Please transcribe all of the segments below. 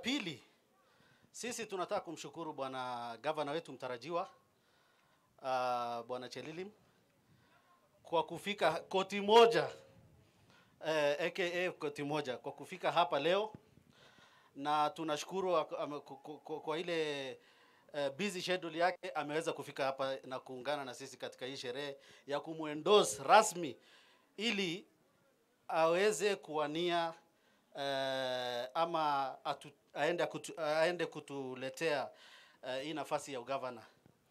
Pili, sisi tunataka kumshukuru bwana gavana wetu mtarajiwa uh, bwana Chelilim kwa kufika koti moja eh, aka koti moja kwa kufika hapa leo, na tunashukuru ak- ame- ku- ku- ku- kwa ile uh, busy schedule yake ameweza kufika hapa na kuungana na sisi katika hii sherehe ya kumwendorse rasmi ili aweze kuwania eh, ama atu, aende, kutu, aende kutuletea eh, hii nafasi ya ugavana.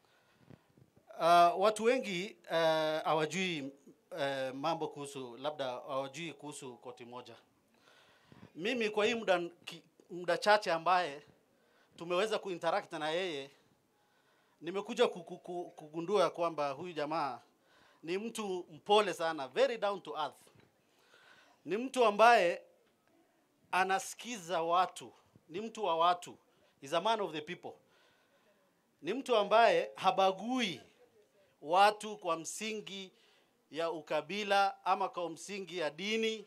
Uh, watu wengi eh, hawajui uh, mambo kuhusu labda hawajui kuhusu koti moja. Mimi kwa hii muda, ki- muda chache ambaye tumeweza kuinteract na yeye nimekuja ku- ku- ku- kugundua kwamba huyu jamaa ni mtu mpole sana, very down to earth. Ni mtu ambaye anasikiza watu, ni mtu wa watu, is a man of the people. Ni mtu ambaye habagui watu kwa msingi ya ukabila ama kwa msingi ya dini.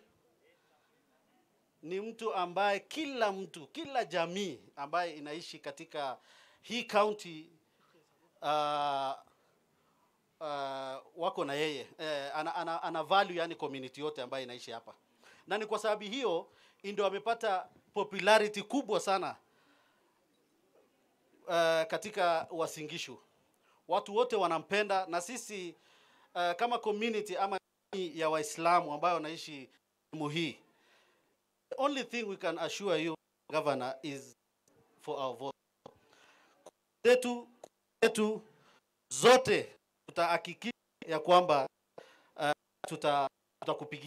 Ni mtu ambaye kila mtu, kila jamii ambaye inaishi katika hii county uh, uh, wako na yeye eh, ana, ana, ana value yani community yote ambayo inaishi hapa, na ni kwa sababu hiyo ndio amepata popularity kubwa sana uh, katika Wasingishu. Watu wote wanampenda, na sisi uh, kama community ama jamii ya Waislamu ambayo wanaishi sehemu hii, the only thing we can assure you governor is for our vote zetu zetu zote tutahakikisha ya kwamba uh, tuta tutakupigia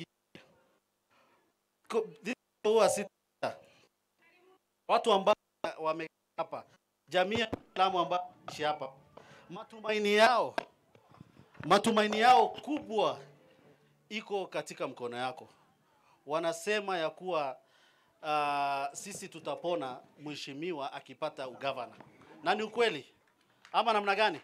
Ko- this huwa si watu ambao wame hapa jamii ya Waislamu ambao wanaishi hapa matumaini yao matumaini yao kubwa iko katika mkono yako wanasema ya kuwa uh, sisi tutapona mheshimiwa akipata ugavana na ni ukweli ama namna gani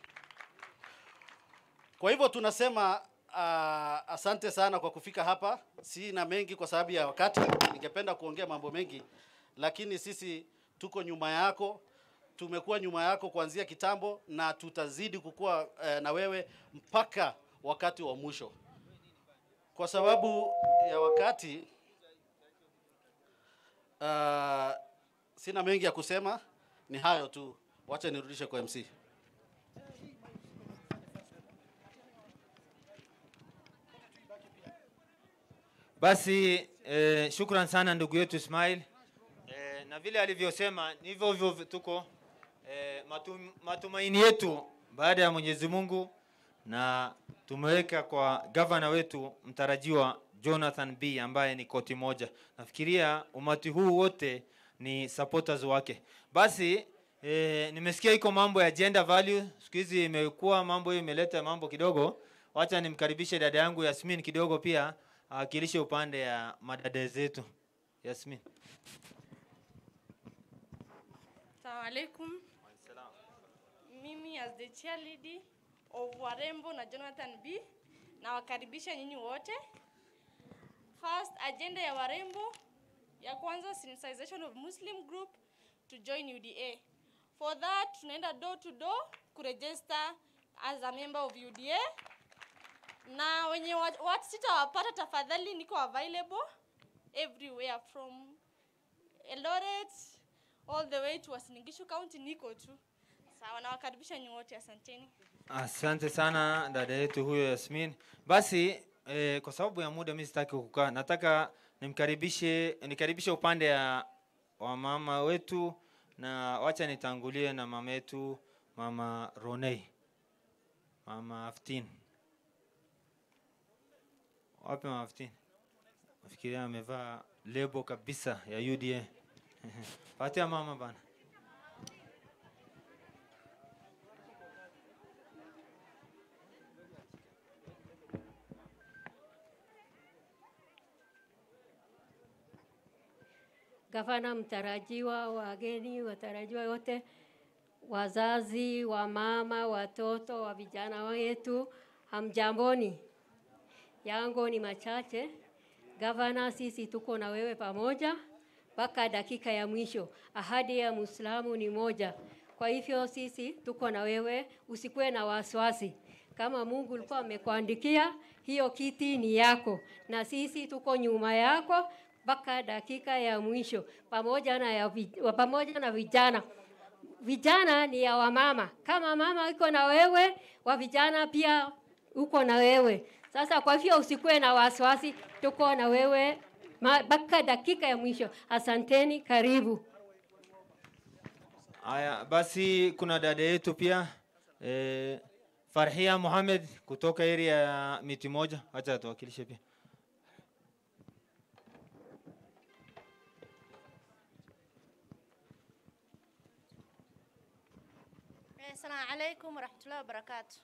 kwa hivyo tunasema uh, asante sana kwa kufika hapa. Sina mengi kwa sababu ya wakati, ningependa kuongea mambo mengi, lakini sisi tuko nyuma yako, tumekuwa nyuma yako kuanzia kitambo na tutazidi kukua uh, na wewe mpaka wakati wa mwisho. Kwa sababu ya wakati uh, sina mengi ya kusema, ni hayo tu. Wacha nirudishe kwa MC. Basi eh, shukran sana ndugu yetu Ismail eh, na vile alivyosema ni hivyo hivyo tuko eh, matum, matumaini yetu baada ya Mwenyezi Mungu na tumeweka kwa gavana wetu mtarajiwa Jonathan B ambaye ni koti moja. Nafikiria umati huu wote ni supporters wake. Basi eh, nimesikia iko mambo ya gender value siku hizi imekuwa mambo hiyo imeleta mambo kidogo. Wacha nimkaribishe dada yangu Yasmin kidogo pia awakilishe upande ya madada zetu. Yasmin. Assalamu alaikum. Mimi as the chair lady of Warembo na Jonathan B nawakaribisha nyinyi wote. First agenda ya Warembo ya kwanza sensitization of Muslim group to join UDA. For that tunaenda door to door kuregister as a member of UDA na wenye wa- watu sitawapata, tafadhali niko available everywhere from Eldoret all the way to Uasin Gishu County, niko tu sawa. Nawakaribisha nyinyi wote, asanteni. Asante sana dada yetu huyo Yasmin. Basi eh, kwa sababu ya muda mimi sitaki kukaa, nataka nimkaribishe nikaribishe upande ya wamama wetu, na wacha nitangulie na mama yetu mama Ronei, mama Aftin. Wapi mama Aftin? Nafikiria amevaa lebo kabisa ya UDA. Patia mama bana. gavana mtarajiwa, wageni watarajiwa wote, wazazi, wamama, watoto, wa vijana wetu, hamjamboni. Yangu ni machache. Gavana, sisi tuko na wewe pamoja, mpaka dakika ya mwisho. Ahadi ya Muislamu ni moja. Kwa hivyo sisi tuko na wewe, usikuwe na wasiwasi. Kama Mungu alikuwa amekuandikia, hiyo kiti ni yako, na sisi tuko nyuma yako mpaka dakika ya mwisho, pamoja na ya, vi- pamoja na vijana vijana ni ya wamama. Kama mama iko na wewe, wa vijana pia uko na wewe. Sasa kwa hivyo usikuwe na wasiwasi, tuko na wewe ma- mpaka dakika ya mwisho. Asanteni, karibu. Haya, basi kuna dada yetu pia eh, Farhia Mohamed kutoka area ya miti moja, acha atuwakilishe pia. Eh, Assalamu alaikum warahmatullahi wabarakatuh.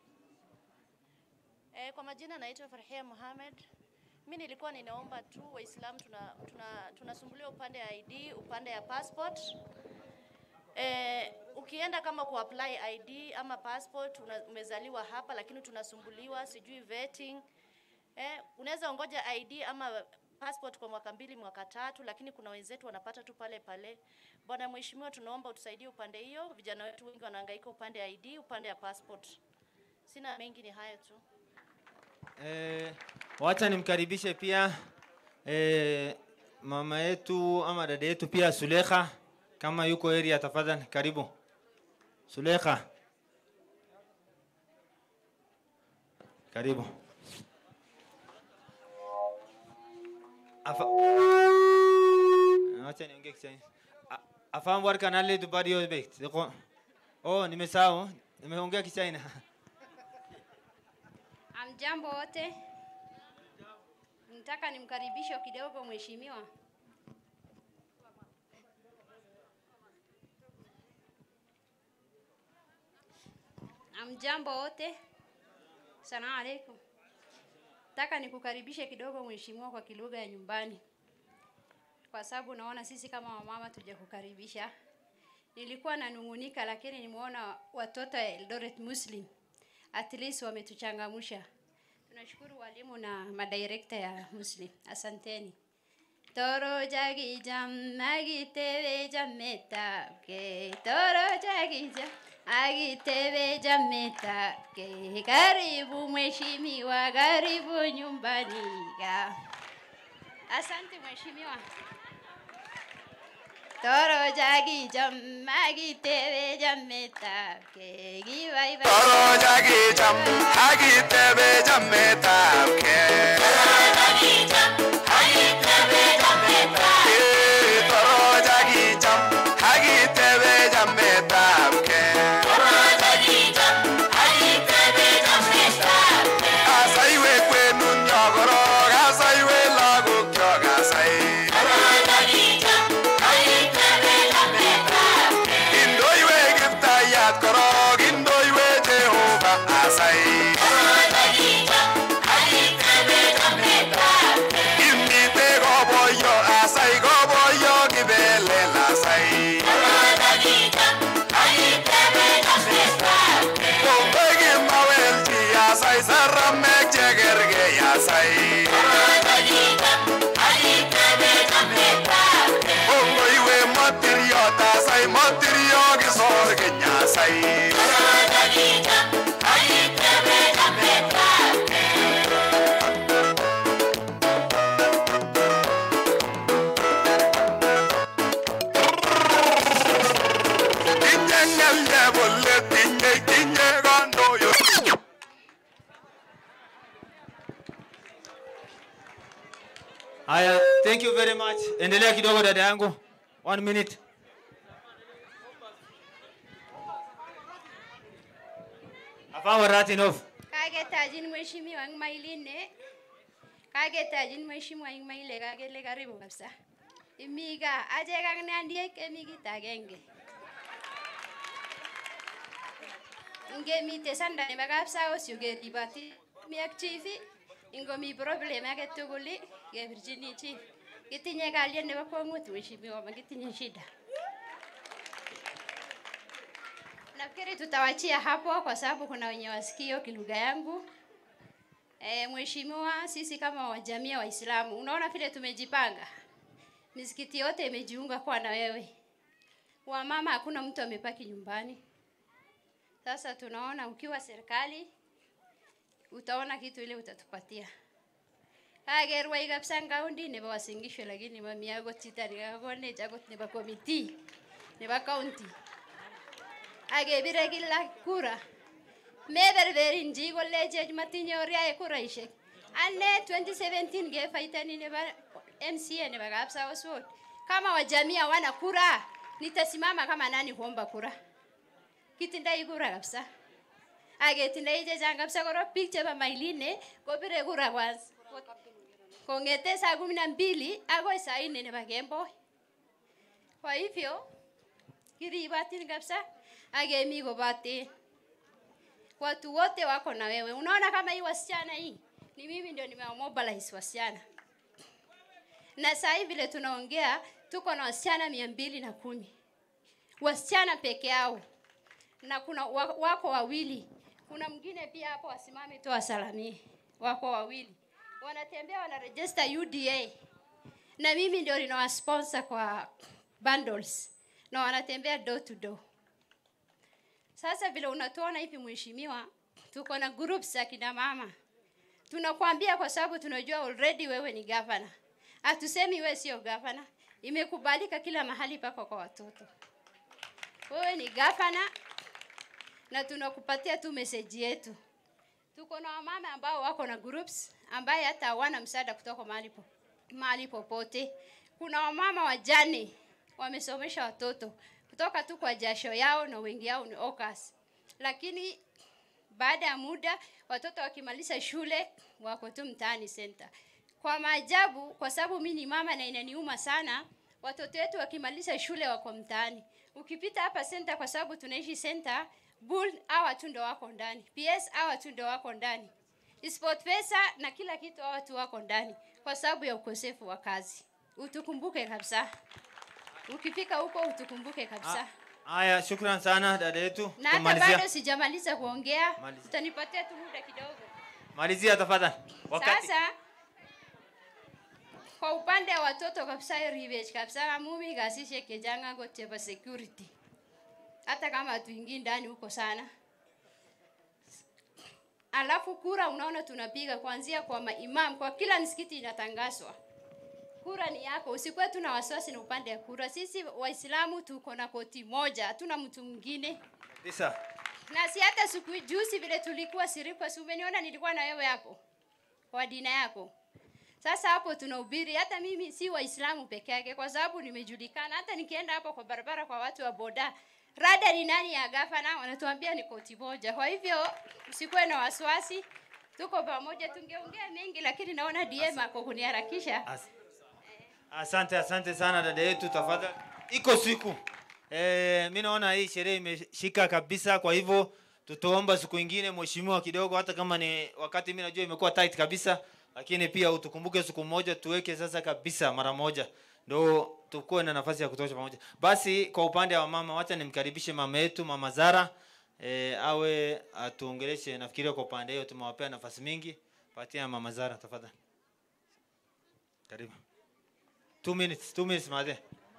Eh, kwa majina naitwa Farhia Mohamed. Mi nilikuwa ninaomba tu Waislamu tuna, tuna, tunasumbuliwa upande ya ID, upande ya passport. Eh, ukienda kama kuapply ID ama passport una, umezaliwa hapa lakini tunasumbuliwa sijui vetting. Eh, unaweza ongoja ID ama passport kwa mwaka mbili mwaka tatu, lakini kuna wenzetu wanapata tu pale pale. Bwana Mheshimiwa, tunaomba utusaidie upande hiyo. Vijana wetu wengi wanahangaika upande ya ID, upande ya passport. Sina mengi, ni hayo tu. Eh, wacha nimkaribishe pia eh, mama yetu ama dada yetu pia Sulekha, kama yuko area, tafadhali karibu Sulekha, karibu. Afa wacha niongee Kiswahili. A- Afahamu warka nale dubari yo bekt. Deko. Oh, nimesahau. Nimeongea Kichina. Amjambo wote, nataka nimkaribishe kidogo mheshimiwa. Amjambo wote, salamu alaikum. Nataka nikukaribishe kidogo mheshimiwa kwa kilugha ya nyumbani, kwa sababu naona sisi kama wamama tujakukaribisha. Nilikuwa nanung'unika, lakini nimeona watoto ya Eldoret Muslim at least wametuchangamsha. Tunashukuru walimu na madirekta ya Muslim, asanteni. Toro jagi jam magi tewe jameta ke toro jagi jam agi tewe jameta ke karibu mheshimiwa, karibu nyumbani ga. Asante mheshimiwa. Toro jagi jam magi tewe jameta ke giva iva. Toro jagi jam, hagi tebe jamme tapke. Eh, toro jagi jam, hagi tebe jamme tapke. Asai we kwenu nyogoro, asai we lagu kyoga asai. Indoi we giftayat korok, indoi we Jehovah asai. Imite koboyo asai, koboyo kibelel asai. Kongoi kimawelchi asai, saramek chekerkei asai. Kongoi we matiryot asai, matiryo kisor kinyasai. Tinye ngelye bolet, tinye tinye kandoyo. Haya, thank you very much. Endelea kidogo dada yangu. One minute. Afahamu warati enough. Kagetajin mheshimiwa eng mailine. Kagetajin mheshimiwa eng maile kakele karibu kabisa. Imi gaa achek ak nandiek kemi kit agenge. Ngemite sanda nebo kapsaos keriboti mi ak chief ingomi problem age tugul kebirchini chief. Kitinye kalyet nebo kwong'ut mheshimiwa, makitinye shida. Nafikiri tutawachia hapo kwa sababu kuna wenye wasikio kilugha yangu. E, mheshimiwa, sisi kama wa jamii ya Waislamu, unaona vile tumejipanga. misikiti yote imejiunga kwa na wewe. Wamama hakuna mtu amepaki nyumbani. Sasa tunaona ukiwa serikali utaona kitu ile utatupatia. Agerwa kabisa ngaundi nebo wasingisho lakini mami yago tita nikakone jagot nebo committee nebo county. Agebire kila kura. Meberberin ji kolleche matinye oriae kuraishek. Ane 2017 gefaitani nebo MCA nebo Kapsabet Ward. Kama wajamii hawana kura, nitasimama kama nani kuomba kura? Kitindai kura kabisa. Aketindai chechang kabisa korok biik chebo Mailine kobire kura kwanza. Kongete saa kumi na mbili akoi saa nne nebo kemboi. Kwa hivyo kiribatin kabisa akemi kobaten watu wote wako na wewe. Unaona kama hii wasichana hii ni mimi ndio nimewamobilize wasichana, na saa hii vile tunaongea tuko na wasichana mia mbili na kumi wasichana peke yao, na kuna wa- wako wawili. Kuna mwingine pia hapo, wasimame tu wasalamie. Wako wawili wanatembea wanaregister UDA, na mimi ndio ninawasponsor kwa bundles, na wanatembea door to door. Sasa vile unatuona hivi mheshimiwa, tuko na groups za kina mama. Tunakwambia kwa sababu tunajua already wewe ni governor. Hatusemi wewe sio governor. Imekubalika kila mahali pako kwa watoto. Wewe ni governor na tunakupatia tu message yetu. Tuko na wamama ambao wako na groups ambaye hata hawana msaada kutoka mahali po, mahali popote. Kuna wamama wajane wamesomesha watoto kutoka tu kwa jasho yao na wengi yao ni OCAS. Lakini baada ya muda watoto wakimaliza shule wako tu mtaani center. Kwa maajabu, kwa sababu mimi ni mama na inaniuma sana, watoto wetu wakimaliza shule wako mtaani. Ukipita hapa center, kwa sababu tunaishi center, bull hawa tu ndo wako ndani, PS hawa tu ndo wako ndani, sport pesa na kila kitu hawa tu wako ndani, kwa sababu ya ukosefu wa kazi. Utukumbuke kabisa, ukifika huko utukumbuke kabisa. Haya, shukran sana dada yetu. Na hata Tumalizia. bado sijamaliza kuongea, Malizia. utanipatia tu muda kidogo. Malizia tafadhali. Wakati. Sasa kwa upande wa watoto kabisa, revenge kabisa, mumi gasishe kejanga go cheba security, hata kama hatuingii ndani huko sana. Alafu kura, unaona tunapiga kuanzia kwa maimam, kwa kila msikiti inatangazwa kura ni yako, usikuwe tuna wasiwasi na upande ya kura. Sisi Waislamu tuko na koti moja, hatuna mtu mwingine Tisa. na si hata siku juzi vile tulikuwa sirikwa, si umeniona nilikuwa na wewe hapo kwa dina yako. Sasa hapo tunahubiri, hata mimi si Waislamu peke yake, kwa sababu nimejulikana. Hata nikienda hapo kwa barabara kwa watu wa boda, rada ni nani ya gavana, wanatuambia ni koti moja. Kwa hivyo usikuwe na wasiwasi, tuko pamoja. Tungeongea mengi, lakini naona DM ako kuniharakisha. As asante, asante sana dada yetu, tafadhali. Iko siku eh, mi naona hii sherehe imeshika kabisa, kwa hivyo tutaomba siku ingine mheshimiwa kidogo, hata kama ni wakati mi najua imekuwa tight kabisa, lakini pia utukumbuke siku moja tuweke sasa kabisa mara moja ndo tukuwe na nafasi ya kutosha pamoja. Basi kwa upande wa mama, wacha nimkaribishe mama yetu mama Zara e, awe atuongeleshe. Nafikiria kwa upande hiyo tumewapea nafasi mingi. Patia mama Zara tafadhali, karibu. Two minutes, two minutes madhe.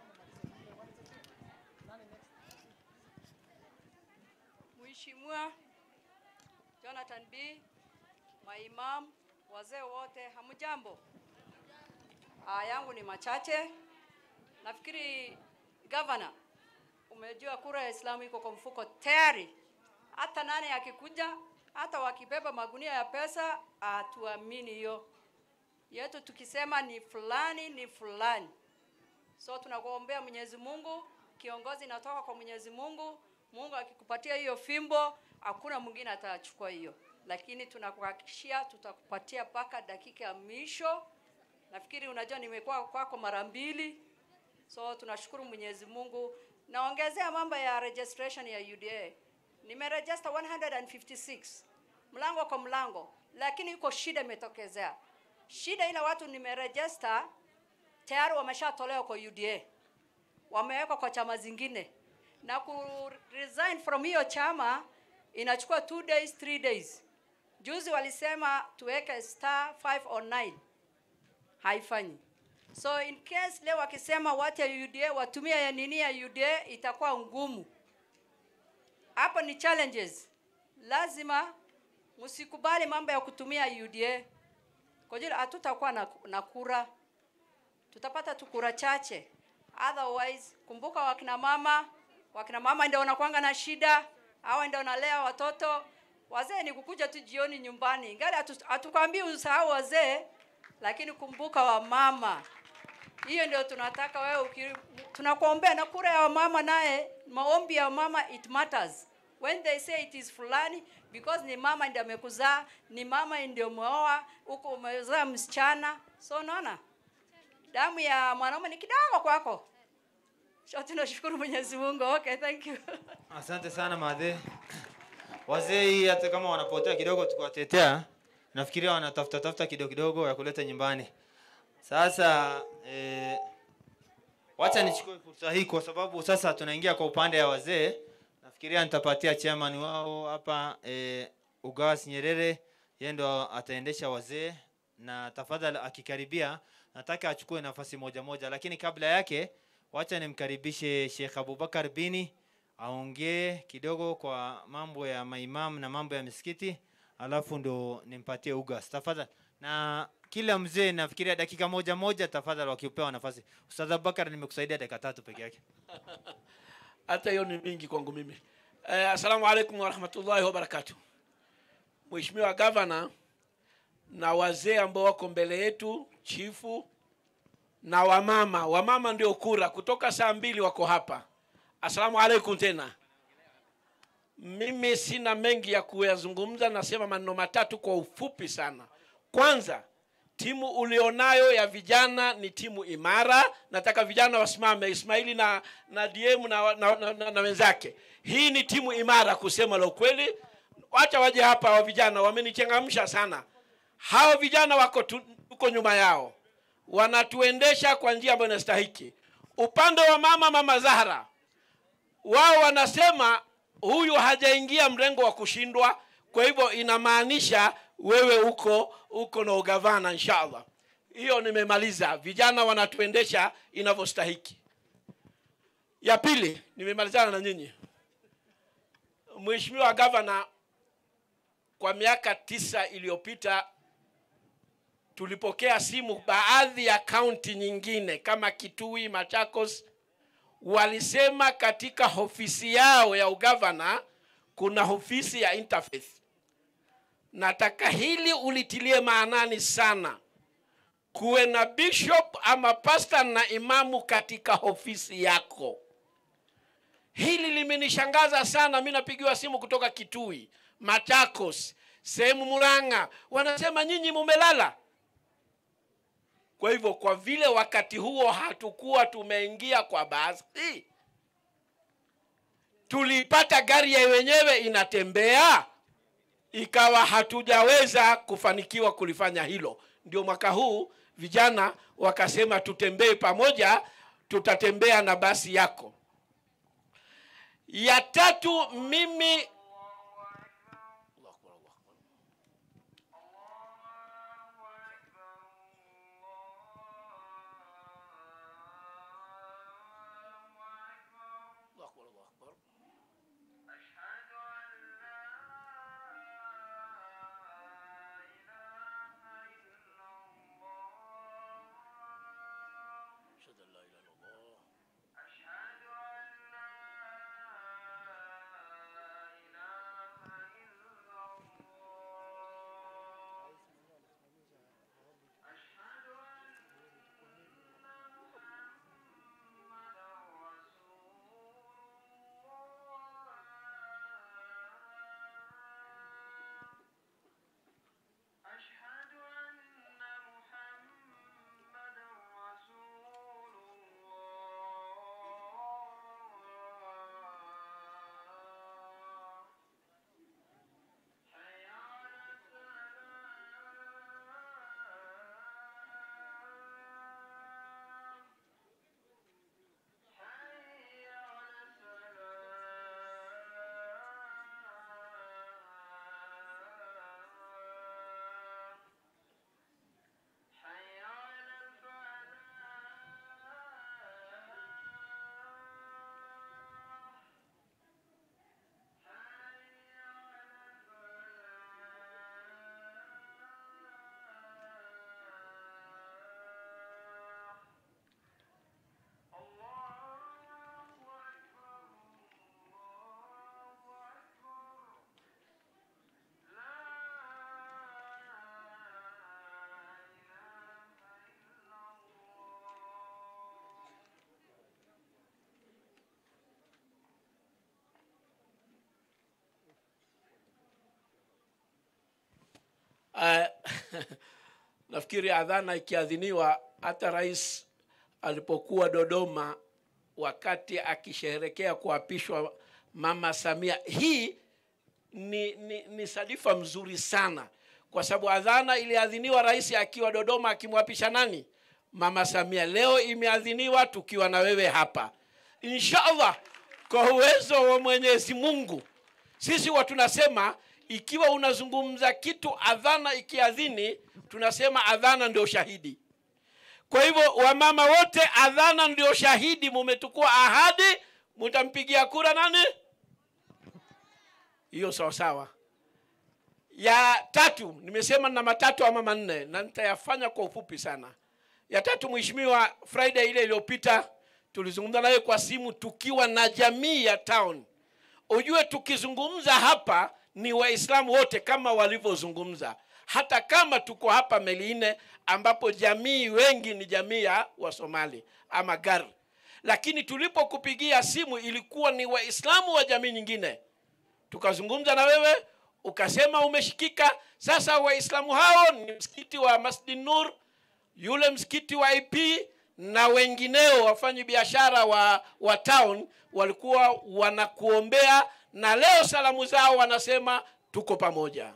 Mheshimiwa Jonathan B, maimam, wazee wote, hamjambo? Aya yangu ni machache. Nafikiri gavana, umejua kura ya Islamu iko kwa mfuko tayari. Hata nani akikuja, hata wakibeba magunia ya pesa, hatuamini hiyo yetu. Tukisema ni fulani ni fulani, so tunakuombea Mwenyezi Mungu, kiongozi inatoka kwa Mwenyezi Mungu. Mungu akikupatia hiyo fimbo, hakuna mwingine atachukua hiyo, lakini tunakuhakikishia tutakupatia mpaka dakika ya mwisho. Nafikiri unajua nimekuwa kwako mara mbili, so tunashukuru Mwenyezi Mungu. Naongezea mambo ya registration ya UDA, nimeregister 156 mlango kwa mlango, lakini iko shida imetokezea. Shida ile watu nimeregister tayari wameshatolewa kwa UDA, wamewekwa kwa chama zingine, na ku resign from hiyo chama inachukua two days, three days. Juzi walisema tuweke star 5 or 9 haifanyi. so in case leo wakisema watu ya UDA watumie ya nini ya UDA itakuwa ngumu. Hapo ni challenges, lazima msikubali mambo ya kutumia UDA kwa ajili hatutakuwa na, na kura, tutapata tu kura chache. Otherwise, kumbuka wakina mama, wakina mama ndio wanakuanga na shida, hawa ndio wanalea watoto. Wazee ni kukuja tu jioni nyumbani, ingali hatu- hatukwambii usahau wazee, lakini kumbuka wamama. Hiyo ndio tunataka wewe, uki- tunakuombea na kura ya wamama, naye maombi ya wamama it matters when they say it is fulani because ni mama ndio amekuzaa, ni mama ndio umeoa, huko umezaa msichana, so unaona damu ya mwanaume ni kidogo kwako. So tunashukuru Mwenyezi Mungu. Okay, thank you. Asante sana madhe. Wazee hii hata kama wanapotea kidogo tukiwatetea, nafikiria wanatafuta tafuta kidogo kidogo ya kuleta nyumbani. Sasa eh, wacha nichukue fursa hii kwa sababu sasa tunaingia kwa upande ya wazee. Nafikiria nitapatia chairman wao hapa eh, Ugas Nyerere, yeye ndo ataendesha wazee, na tafadhali akikaribia, nataka achukue nafasi moja moja, lakini kabla yake wacha nimkaribishe Sheikh Abubakar Bini aongee kidogo kwa mambo ya maimam na mambo ya misikiti, alafu ndo nimpatie Ugas tafadhali. Na kila mzee nafikiria dakika moja moja, tafadhali wakipewa nafasi. Ustadh Abubakar, nimekusaidia dakika tatu peke yake. hata hiyo ni mingi kwangu mimi eh, assalamu alaikum warahmatullahi wabarakatuh mheshimiwa gavana na wazee ambao wako mbele yetu chifu na wamama wamama ndio kura kutoka saa mbili wako hapa assalamu alaikum tena mimi sina mengi ya kuyazungumza nasema maneno matatu kwa ufupi sana kwanza timu ulionayo ya vijana ni timu imara nataka vijana wasimame ismaili na na dm na, na, na, na, na wenzake hii ni timu imara kusema la ukweli wacha waje hapa wa vijana wamenichangamsha sana hao vijana wako tu, tuko nyuma yao wanatuendesha kwa njia ambayo inastahiki upande wa mama mama zahra wao wanasema huyu hajaingia mrengo wa kushindwa kwa hivyo inamaanisha wewe uko uko na ugavana inshallah hiyo nimemaliza vijana wanatuendesha inavyostahiki ya pili nimemalizana na nyinyi mheshimiwa gavana kwa miaka tisa iliyopita tulipokea simu baadhi ya kaunti nyingine kama kitui machakos walisema katika ofisi yao ya ugavana kuna ofisi ya interfaith nataka hili ulitilie maanani sana kuwe na bishop ama pasta na imamu katika ofisi yako hili limenishangaza sana mi napigiwa simu kutoka kitui machakos sehemu muranga wanasema nyinyi mumelala kwa hivyo kwa vile wakati huo hatukuwa tumeingia kwa basi tulipata gari ya wenyewe inatembea ikawa hatujaweza kufanikiwa kulifanya hilo ndio mwaka huu vijana wakasema tutembee pamoja tutatembea na basi yako ya tatu mimi uh, nafikiri adhana ikiadhiniwa hata rais alipokuwa dodoma wakati akisherehekea kuapishwa mama samia hii ni, ni, ni sadifa mzuri sana kwa sababu adhana iliadhiniwa rais akiwa dodoma akimwapisha nani mama samia leo imeadhiniwa tukiwa na wewe hapa inshallah kwa uwezo wa mwenyezi mungu sisi wa tunasema ikiwa unazungumza kitu adhana ikiadhini tunasema adhana ndio shahidi kwa hivyo wamama wote adhana ndio shahidi mumetukua ahadi mutampigia kura nani hiyo sawa sawa ya tatu nimesema na matatu ama manne na nitayafanya kwa ufupi sana ya tatu mheshimiwa friday ile iliyopita tulizungumza naye kwa simu tukiwa na jamii ya town ujue tukizungumza hapa ni waislamu wote kama walivyozungumza hata kama tuko hapa meliine ambapo jamii wengi ni jamii ya wasomali ama gar lakini tulipokupigia simu ilikuwa ni waislamu wa jamii nyingine tukazungumza na wewe ukasema umeshikika sasa waislamu hao ni msikiti wa masjid nur yule msikiti wa ip na wengineo wafanyi biashara wa, wa town walikuwa wanakuombea na leo salamu zao wanasema tuko pamoja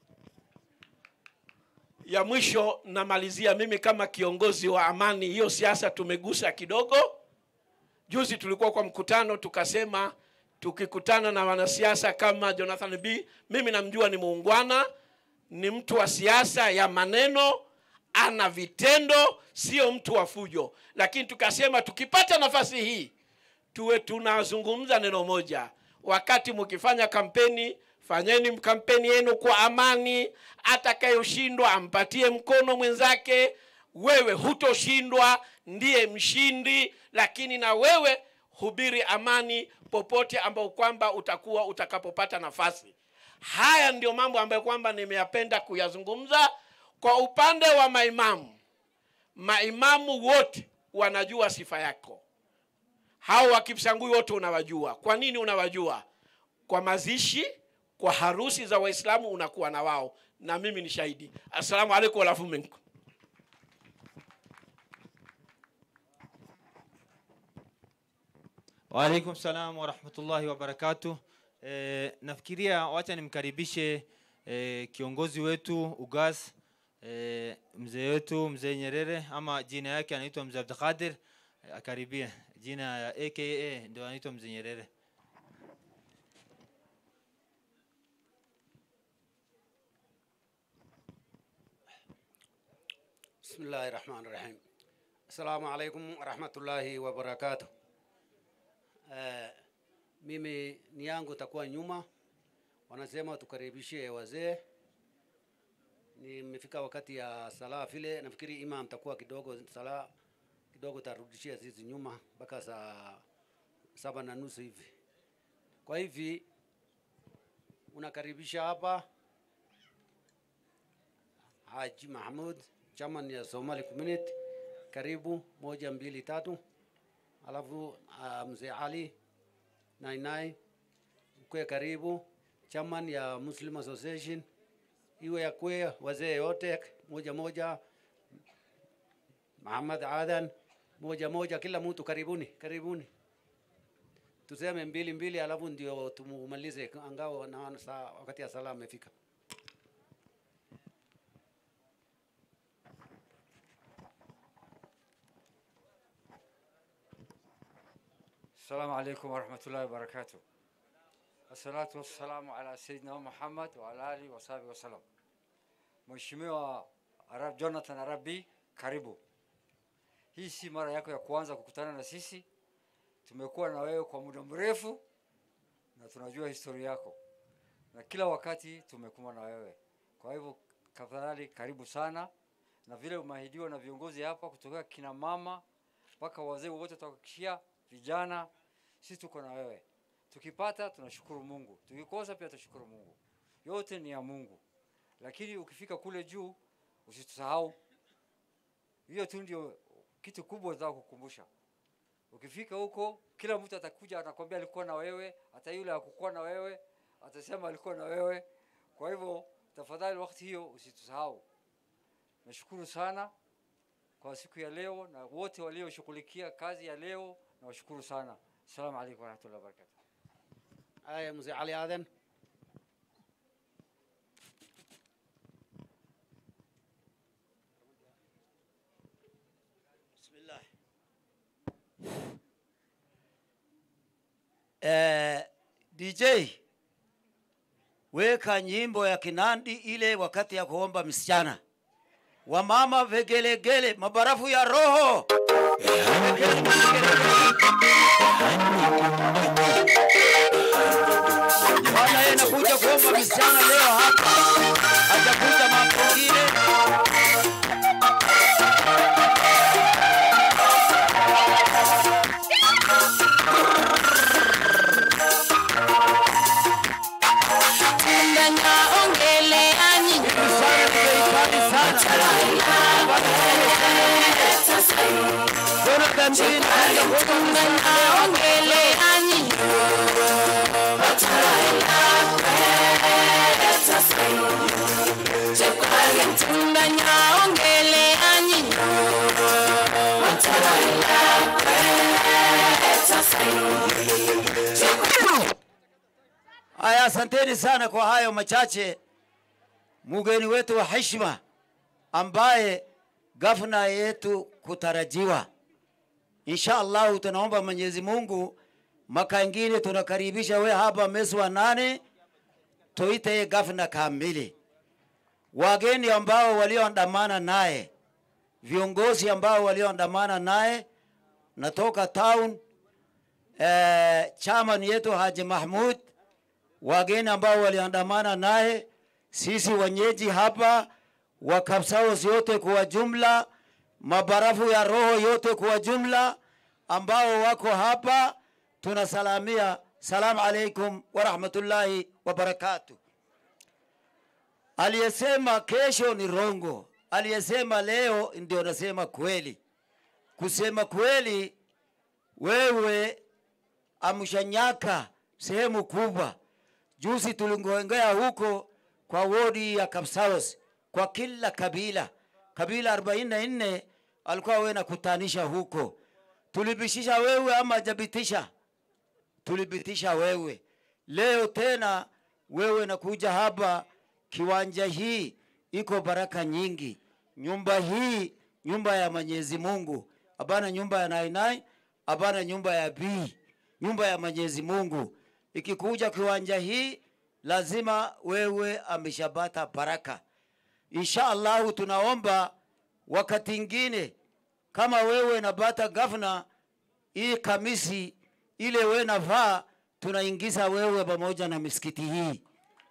ya mwisho namalizia mimi kama kiongozi wa amani hiyo siasa tumegusa kidogo juzi tulikuwa kwa mkutano tukasema tukikutana na wanasiasa kama jonathan b mimi namjua ni muungwana ni mtu wa siasa ya maneno ana vitendo sio mtu wa fujo lakini tukasema tukipata nafasi hii tuwe tunazungumza neno moja wakati mkifanya kampeni fanyeni kampeni yenu kwa amani atakayoshindwa ampatie mkono mwenzake wewe hutoshindwa ndiye mshindi lakini na wewe hubiri amani popote ambao kwamba utakuwa utakapopata nafasi haya ndio mambo ambayo kwamba nimeyapenda kuyazungumza kwa upande wa maimamu maimamu wote wanajua sifa yako hao wakipsangui wote unawajua kwa nini unawajua kwa mazishi kwa harusi za waislamu unakuwa na wao na mimi ni shahidi assalamu alaikum walafu minkum Waalaikum salam warahmatullahi wabarakatuh. E, nafikiria wacha nimkaribishe e, kiongozi wetu UGAS e, mzee wetu mzee Nyerere ama jina yake anaitwa mzee Abdulkadir e, akaribia jina ya aka ndio anaitwa mzee Nyerere. بسم الله الرحمن الرحيم السلام عليكم ورحمة الله وبركاته uh, mimi ni yangu takuwa nyuma wanasema tukaribishie wazee nimefika wakati ya sala vile nafikiri imam takuwa kidogo sala kidogo tarudishia sisi nyuma mpaka saa saba na nusu hivi kwa hivi unakaribisha hapa Haji Mahmud chairman ya Somali community, karibu moja mbili tatu. Alafu uh, mzee Ali Nainai kwe karibu, chairman ya Muslim Association, iwe ya kwe wazee yote moja moja, Muhammad Adan moja moja, kila mtu karibuni, karibuni tuseme mbili mbili, alafu ndio tumumalize, angao naona saa wakati ya sala amefika. السلام عليكم ورحمة الله وبركاته الصلاة والسلام على سيدنا محمد وعلى آله وصحبه وسلم Mheshimiwa Arab Jonathan Arabi, karibu. Hii si mara yako ya kwanza kukutana na sisi. Tumekuwa na wewe kwa muda mrefu na tunajua historia yako, na kila wakati tumekuwa na wewe. Kwa hivyo tafadhali, karibu sana, na vile umeahidiwa na viongozi hapa kutoka kina mama mpaka wazee wote, tutahakikishia vijana, sisi tuko na wewe. Tukipata tunashukuru Mungu, tukikosa pia tushukuru Mungu. Yote ni ya Mungu, lakini ukifika kule juu usitusahau. Hiyo tu ndio kitu kubwa nataka kukumbusha. Ukifika huko, kila mtu atakuja anakwambia alikuwa na wewe, hata yule hakukuwa na wewe atasema alikuwa na wewe. Kwa hivyo tafadhali wakati hiyo usitusahau. Nashukuru sana kwa siku ya leo na wote walioshughulikia kazi ya leo, nawashukuru sana. Assalamu alaikum warahmatullahi wabarakatuh. Haya, mzee Ali Aden. Bismillah. Eh, DJ weka nyimbo ya Kinandi ile wakati ya kuomba msichana. Wamama vegelegele, mabarafu ya roho. Bwana yeye anakuja kuomba msichana leo hapa. Hajakuja mambo mengine. Tunganya ongele ani Tunganya ongele ani Tunganya ongele ani Haya, asanteni sana kwa hayo machache. Mgeni wetu wa heshima ambaye gavana yetu kutarajiwa, insha Allahu, tunaomba Mwenyezi Mungu mwaka ingine tunakaribisha we hapa mwezi wa nane, tuite ye gavana kamili. Wageni ambao walioandamana naye, viongozi ambao walioandamana naye natoka town, eh, chairman yetu Haji Mahmud wageni ambao waliandamana naye, sisi wenyeji hapa wa Kapsaos yote kwa jumla, mabarafu ya roho yote kwa jumla ambao wako hapa, tunasalamia salamu alaikum wa rahmatullahi wa barakatuh. Aliyesema kesho ni rongo, aliyesema leo ndio nasema kweli. Kusema kweli, wewe amshanyaka sehemu kubwa Juzi tulingoengea huko kwa wodi ya Kapsalos kwa kila kabila, kabila 44 alikuwa wewe nakutanisha huko. Tulibitisha wewe ama jabitisha? Tulibitisha wewe. Leo tena wewe nakuja hapa, kiwanja hii iko baraka nyingi. Nyumba hii nyumba ya Mwenyezi Mungu, abana nyumba ya nainai, abana nyumba ya bii, nyumba ya Mwenyezi Mungu ikikuja kiwanja hii lazima wewe ameshabata baraka. Insha Allahu tunaomba wakati ingine kama wewe napata gavana, hii kamisi ile wewe navaa, tunaingiza wewe pamoja na misikiti hii.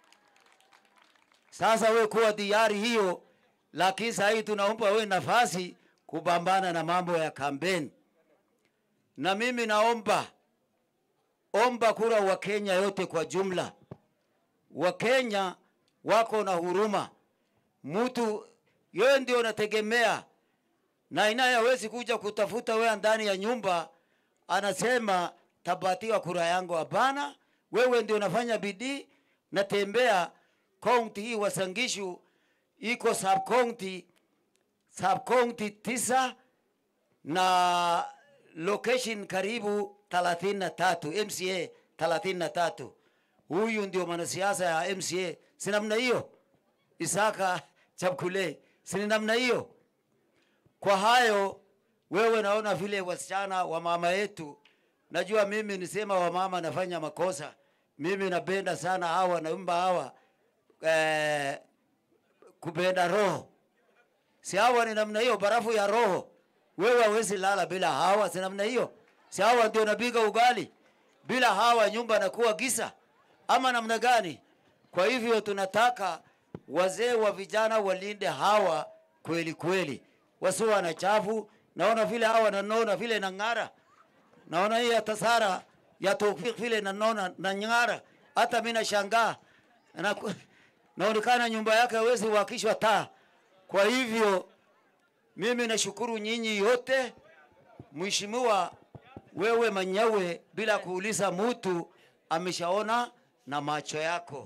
Sasa wewe kuwa diari hiyo, lakini sasa hii tunaomba wewe nafasi kupambana na mambo ya kampeni, na mimi naomba omba kura wa Kenya yote kwa jumla. Wakenya wako na huruma, mtu yeye ndio nategemea, na inaye hawezi kuja kutafuta wewe ndani ya nyumba, anasema tabatiwa kura yangu. Hapana, wewe ndio nafanya bidii, natembea kaunti hii Wasangishu iko sub county sub county tisa na location karibu thelathini na tatu MCA thelathini na tatu. Huyu ndio mwanasiasa ya MCA, si namna hiyo? Isaka Chapkule, si ni namna hiyo? Kwa hayo wewe naona vile wasichana wa mama yetu, najua mimi nisema wamama nafanya makosa. Mimi napenda sana hawa naumba hawa eh, kupenda roho, si hawa ni namna hiyo, barafu ya roho. Wewe hawezi lala bila hawa, si namna hiyo? Si hawa ndio napiga ugali, bila hawa nyumba nakuwa gisa ama namna gani? Kwa hivyo tunataka wazee wa vijana walinde hawa kweli kweli, wasiwe na chafu. Naona vile hawa nanona vile nang'ara, naona hii hata Sara ya Tawfik vile nanona na ng'ara, hata mimi nashangaa na naonekana nyumba yake hawezi wakishwa taa. Kwa hivyo mimi nashukuru nyinyi yote, mheshimiwa wewe mwenyewe bila kuuliza mtu ameshaona na macho yako,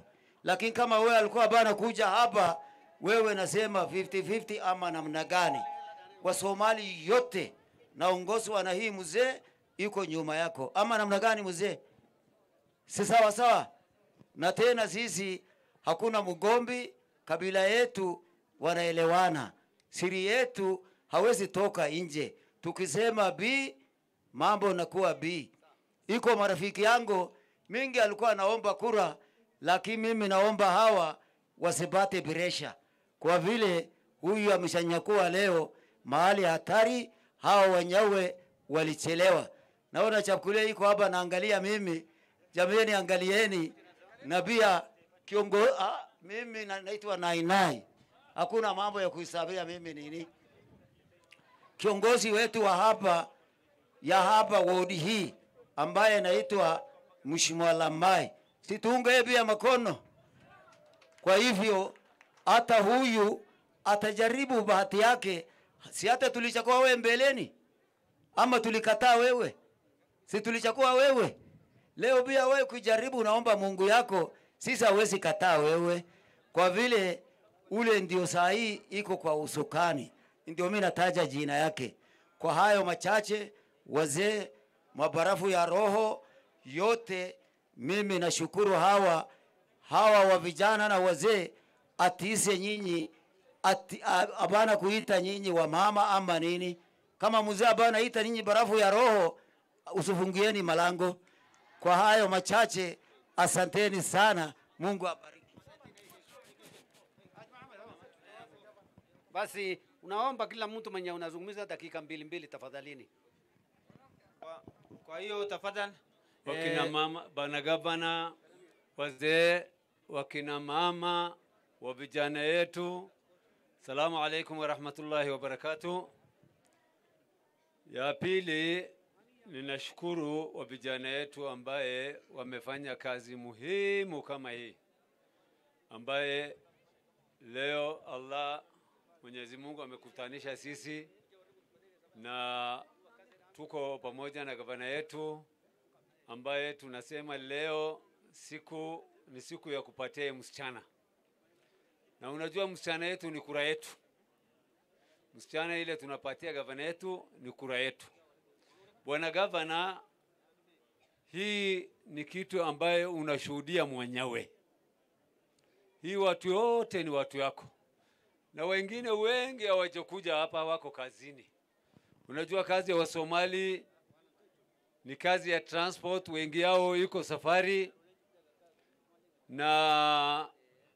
lakini kama wewe alikuwa bana kuja hapa, wewe nasema 50-50 ama namna gani? Wasomali yote naongozwa na hii mzee iko nyuma yako, ama namna gani mzee? Si sawa sawa? Na tena sisi hakuna mgombi, kabila yetu wanaelewana, siri yetu hawezi toka nje. Tukisema B mambo nakuwa B. Iko marafiki yangu mingi alikuwa anaomba kura, lakini mimi naomba hawa wasipate presha, kwa vile huyu ameshanyakua leo mahali hatari. Hawa wenyewe walichelewa. Naona chakula iko hapa, naangalia mimi. Jamani, angalieni na pia kiongozi. Ah, mimi na- naitwa Nainai, hakuna mambo ya kuhesabia mimi nini. Kiongozi wetu wa hapa ya hapa wodi hii ambaye anaitwa Mheshimiwa Lamai, situunge pia makono. Kwa hivyo hata huyu atajaribu bahati yake, si hata tulichakua wewe mbeleni, ama tulikataa wewe? Si tulichakua wewe? Leo pia wewe kujaribu, naomba Mungu yako, sisi hawezi kataa wewe, kwa vile ule ndio saa hii iko kwa usukani, ndio mimi nataja jina yake. Kwa hayo machache, wazee, mabarafu ya roho yote, mimi nashukuru hawa hawa wa vijana na wazee, atiise nyinyi ati, a- abana kuita nyinyi wa mama ama nini. Kama mzee abana ita nyinyi barafu ya roho, usifungieni malango. Kwa hayo machache, asanteni sana. Mungu abariki. Basi unaomba kila mtu mwenye unazungumza dakika mbili mbili tafadhalini. Kwa hiyo tafadhali wakina eh, mama, bana gavana, wazee, wakina mama, wa vijana yetu, salamu alaikum warahmatullahi wabarakatuh. Ya pili, ninashukuru wa vijana yetu ambaye wamefanya kazi muhimu kama hii, ambaye leo Allah Mwenyezi Mungu amekutanisha sisi na tuko pamoja na gavana yetu ambaye tunasema leo siku ni siku ya kupatia msichana, na unajua msichana yetu ni kura yetu. Msichana ile tunapatia gavana yetu ni kura yetu. Bwana gavana, hii ni kitu ambaye unashuhudia mwenyewe. Hii watu wote ni watu yako, na wengine wengi hawajakuja hapa, wako kazini. Unajua kazi ya Wasomali ni kazi ya transport, wengi yao iko safari na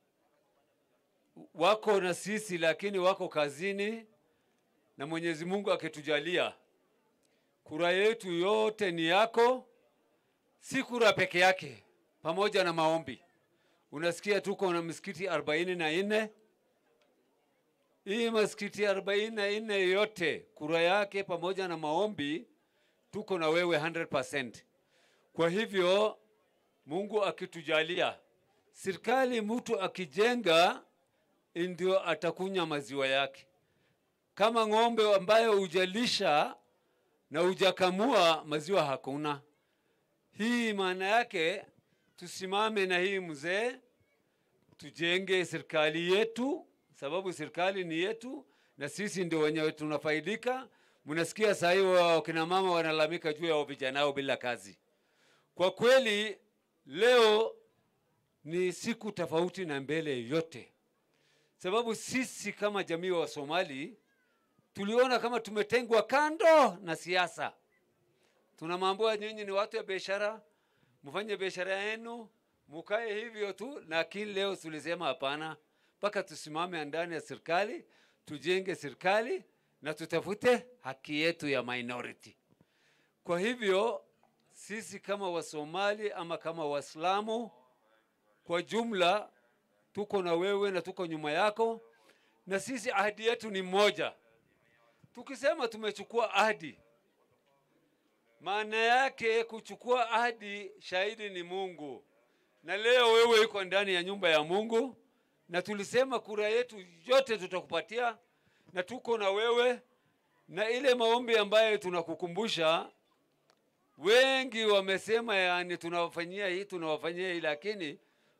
wako na sisi, lakini wako kazini, na Mwenyezi Mungu akitujalia, kura yetu yote ni yako, si kura peke yake, pamoja na maombi. Unasikia tuko na misikiti arobaini na nne hii misikiti arobaini na nne yote kura yake pamoja na maombi tuko na wewe 100%. Kwa hivyo Mungu akitujalia, serikali mtu akijenga ndio atakunya maziwa yake. Kama ng'ombe ambayo hujalisha na hujakamua maziwa hakuna. Hii maana yake tusimame na hii mzee, tujenge serikali yetu, sababu serikali ni yetu na sisi ndio wenyewe tunafaidika. Mnasikia saa hii wakina mama wanalalamika juu ya vijana wao bila kazi. Kwa kweli leo ni siku tofauti na mbele yote, sababu sisi kama jamii wa Somali tuliona kama tumetengwa kando na siasa. Tunamwambia nyinyi ni watu ya biashara, mfanye biashara yenu, mukae hivyo tu, lakini leo tulisema hapana, mpaka tusimame ndani ya serikali, tujenge serikali na tutafute haki yetu ya minority. Kwa hivyo sisi kama Wasomali ama kama Waislamu kwa jumla tuko na wewe na tuko nyuma yako, na sisi ahadi yetu ni moja. Tukisema tumechukua ahadi, maana yake kuchukua ahadi, shahidi ni Mungu, na leo wewe iko ndani ya nyumba ya Mungu, na tulisema kura yetu yote tutakupatia, na tuko na wewe, na ile maombi ambayo tunakukumbusha wengi wamesema yani tunawafanyia hii tunawafanyia hii, lakini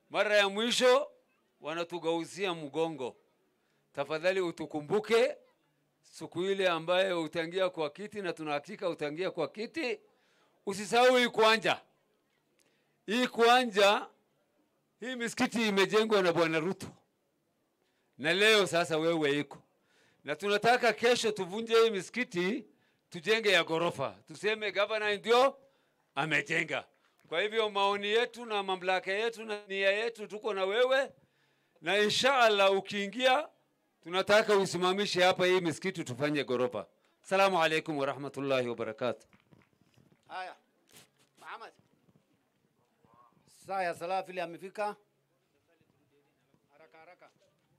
Mara ya mwisho wanatugauzia mgongo. Tafadhali utukumbuke siku ile ambayo utaingia kwa kiti, na tunahakika utaingia kwa kiti. Usisahau hii kuanja, hii kuanja, hii misikiti imejengwa na Bwana Ruto, na leo sasa wewe iko na tunataka kesho tuvunje hii misikiti tujenge ya ghorofa, tuseme gavana ndio amejenga. Kwa hivyo maoni yetu na mamlaka yetu na nia yetu tuko na wewe, na inshallah ukiingia, tunataka usimamishe hapa hii misikiti tufanye ghorofa. Salamu alaikum warahmatullahi wabarakatuh. Haya, Muhammad. Saa ya sala vile amefika. Haraka haraka.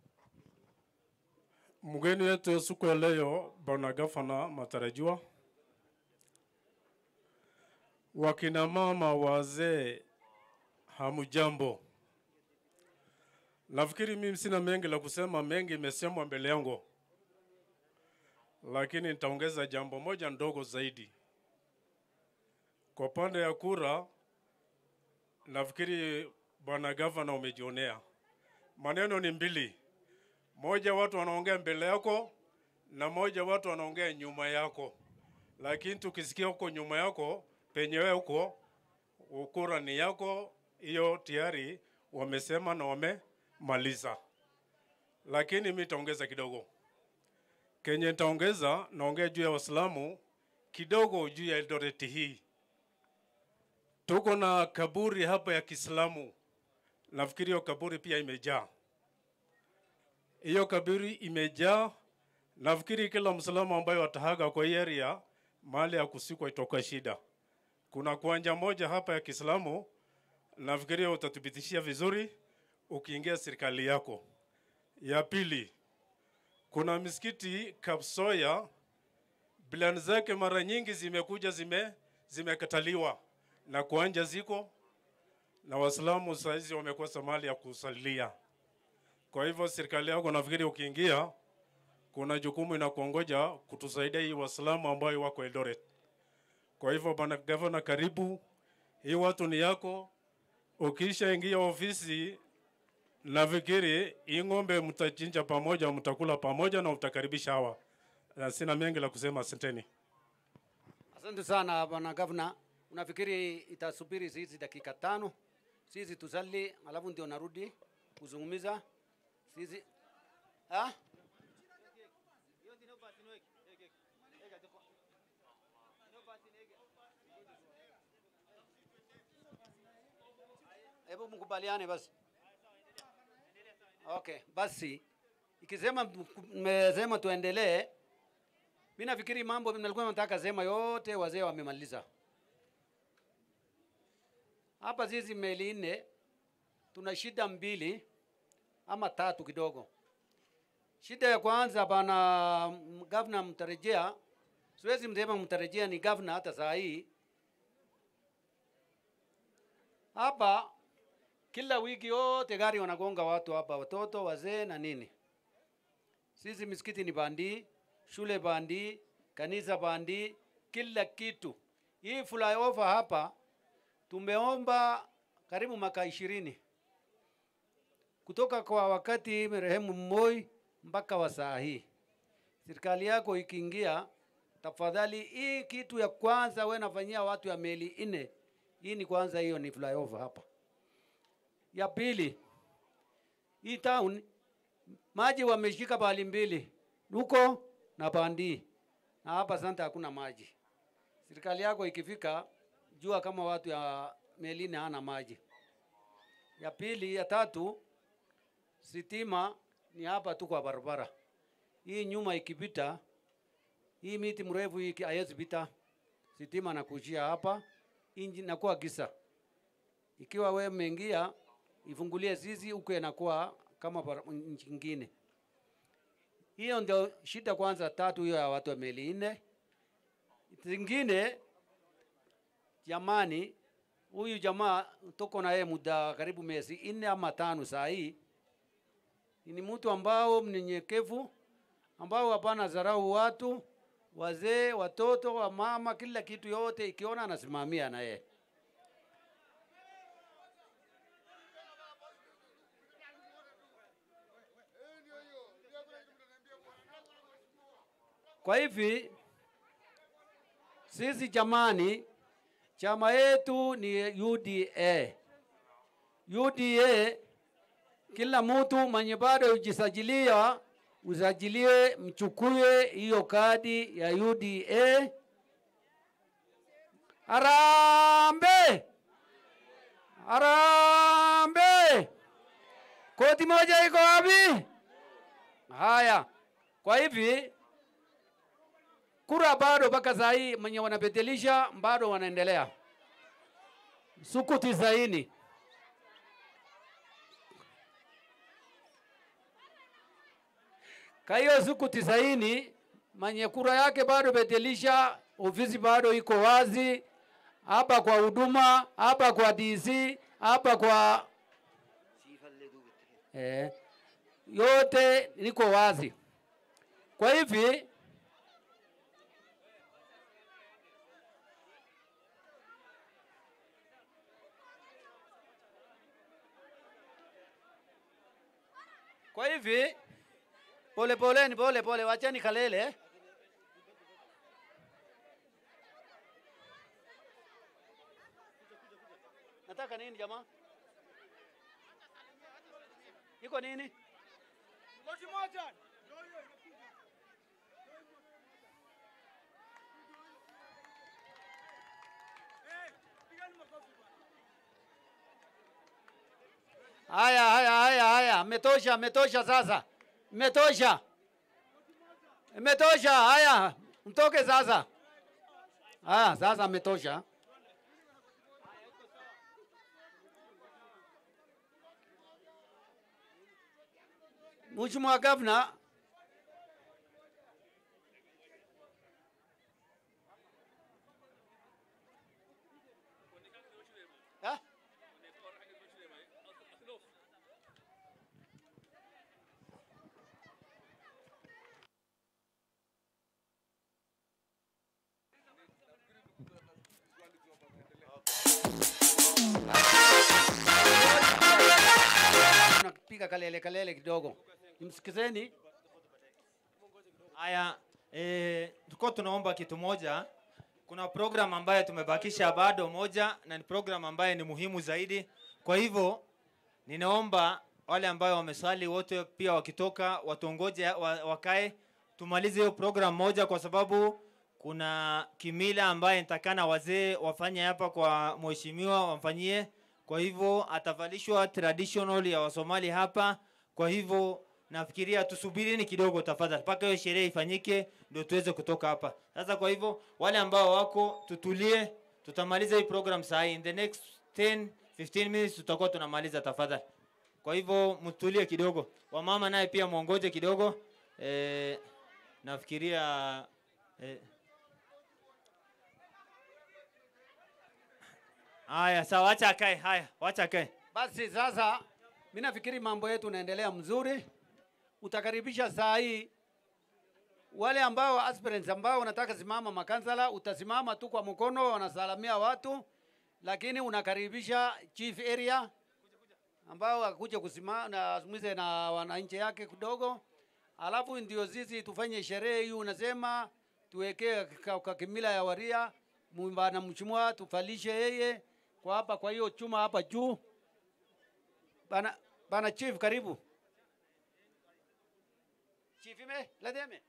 Mgeni wetu siku ya leo, bwana gavana matarajiwa, wakina mama, wazee, hamujambo. Nafikiri mimi sina mengi la kusema, mengi imesemwa mbele yangu, lakini nitaongeza jambo moja ndogo zaidi. Kwa upande ya kura, nafikiri bwana gavana umejionea, maneno ni mbili moja watu wanaongea mbele yako na moja watu wanaongea nyuma yako, lakini tukisikia huko nyuma yako penyewe huko ukura ni yako, hiyo tayari wamesema na wamemaliza. Lakini mimi nitaongeza kidogo. Kenye nitaongeza, naongea juu ya Waislamu kidogo, juu ya Eldoret hii. Tuko na kaburi hapa ya Kiislamu, nafikiri hiyo kaburi pia imejaa hiyo kaburi imejaa. Nafikiri kila mslamu ambaye watahaga kwa hii area mahali ya kusikwa itoka shida. Kuna kuanja moja hapa ya Kiislamu, nafikiri utathibitishia vizuri ukiingia serikali yako. Ya pili, kuna misikiti Kapsoya, bilani zake mara nyingi zimekuja zime zimekataliwa na kuanja ziko na Waislamu saizi wamekosa mahali ya kusalia. Kwa hivyo serikali yako nafikiri ukiingia, kuna jukumu inakuongoja kutusaidia hii Waislamu ambayo wako Eldoret. Kwa hivyo bwana gavana, karibu, hii watu ni yako. Ukisha ingia ofisi, nafikiri hii ng'ombe mtachinja pamoja, mtakula pamoja na utakaribisha hawa. Na sina mengi la kusema, asanteni. Asante sana bwana gavana. Unafikiri itasubiri sisi dakika tano sisi tusali, alafu ndio narudi kuzungumza sisi ah? Hebu mkubaliane basi. Okay, basi ikisema mmesema tuendelee, mimi nafikiri mambo nilikuwa nataka sema yote wazee wamemaliza. Hapa sisi meli nne tuna shida mbili ama tatu kidogo. Shida ya kwanza bana gavana mtarejea, siwezi msema mtarejea ni gavana hata saa hii. Hapa kila wiki yote gari wanagonga watu hapa, watoto, wazee na nini. Sisi misikiti ni bandi, shule bandi, kanisa bandi, kila kitu. Hii flyover hapa tumeomba karibu maka ishirini kutoka kwa wakati marehemu Moi mpaka wa saa hii. Serikali yako ikiingia, tafadhali, hii kitu ya kwanza we nafanyia watu ya meli nne, hii ni kwanza, hiyo ni flyover hapa. Ya pili, hii town maji wameshika pahali mbili, huko na Bandi, na hapa santa hakuna maji. Serikali yako ikifika, jua kama watu ya Melini hana maji. Ya pili, ya tatu, sitima ni hapa tu kwa barabara. Hii nyuma ikipita, hii miti mrefu hii haiwezi pita, sitima nakujia hapa, inji nakuwa gisa. Ikiwa we umeingia, ifungulie zizi huko, inakuwa kama bara- nchi ingine. Hiyo ndio shida kwanza tatu hiyo ya watu wa meli nne. Zingine jamani, huyu jamaa tuko na yeye muda karibu miezi nne ama tano saa hii. Ni mtu ambao mnyenyekevu, ambao hapana dharau watu, wazee, watoto, wa mama, kila kitu yote ikiona anasimamia na yeye. Kwa hivi sisi jamani, chama yetu ni UDA. UDA, kila mtu mwenye bado hujisajilia usajilie, mchukue hiyo kadi ya UDA. Harambe! Harambe! Koti moja iko wapi? Haya, kwa hivi kura bado mpaka saa hii mwenye wanabadilisha bado wanaendelea siku tisaini. Kwa hiyo siku tisaini mwenye kura yake bado badilisha, ofisi bado iko wazi hapa kwa huduma, hapa kwa DC, hapa kwa eh, yote niko wazi. Kwa hivi kwa hivi pole poleni, pole pole, wacheni kalele. Nataka nini jamaa? Iko nini? Koti moja. Haya, haya, haya, haya, metosha, metosha sasa, metosha, metosha. Haya, mtoke sasa. Haya, sasa metosha. Mheshimiwa Gavana, Ha? Tunapiga kalele kalele kidogo, msikizeni. Haya, eh, tulikuwa tunaomba kitu moja. Kuna program ambayo tumebakisha bado moja, na ni program ambayo ni muhimu zaidi. Kwa hivyo ninaomba wale ambao wameswali wote pia wakitoka watongoje wa, wakae tumalize hiyo program moja, kwa sababu kuna kimila ambaye nitakana wazee wafanye hapa kwa mheshimiwa wamfanyie. Kwa hivyo atavalishwa traditional ya Wasomali hapa. Kwa hivyo nafikiria tusubirini kidogo tafadhali, mpaka hiyo sherehe ifanyike ndio tuweze kutoka hapa. Sasa kwa hivyo wale ambao wako tutulie, tutamaliza hii program saa hii. In the next 10 15 minutes tutakuwa tunamaliza tafadhali. Kwa hivyo mtulie kidogo, wamama naye pia mwongoje kidogo. E, nafikiria e, haya sawa, wacha akae. Haya, wacha akae. Basi sasa, mimi nafikiri mambo yetu naendelea mzuri. Utakaribisha saa hii wale ambao aspirants ambao wanataka simama makansala, utasimama tu kwa mkono, wanasalamia watu, lakini unakaribisha chief area ambao akuje kusimama na azungumze na wananchi yake kidogo, alafu ndio sisi tufanye sherehe hii. Unasema tuwekee kwa, kwa kimila ya Waria mumba na mchumwa tufalishe yeye kwa hapa, kwa hiyo chuma hapa juu. Bana, bana chief, karibu chief, ime lademe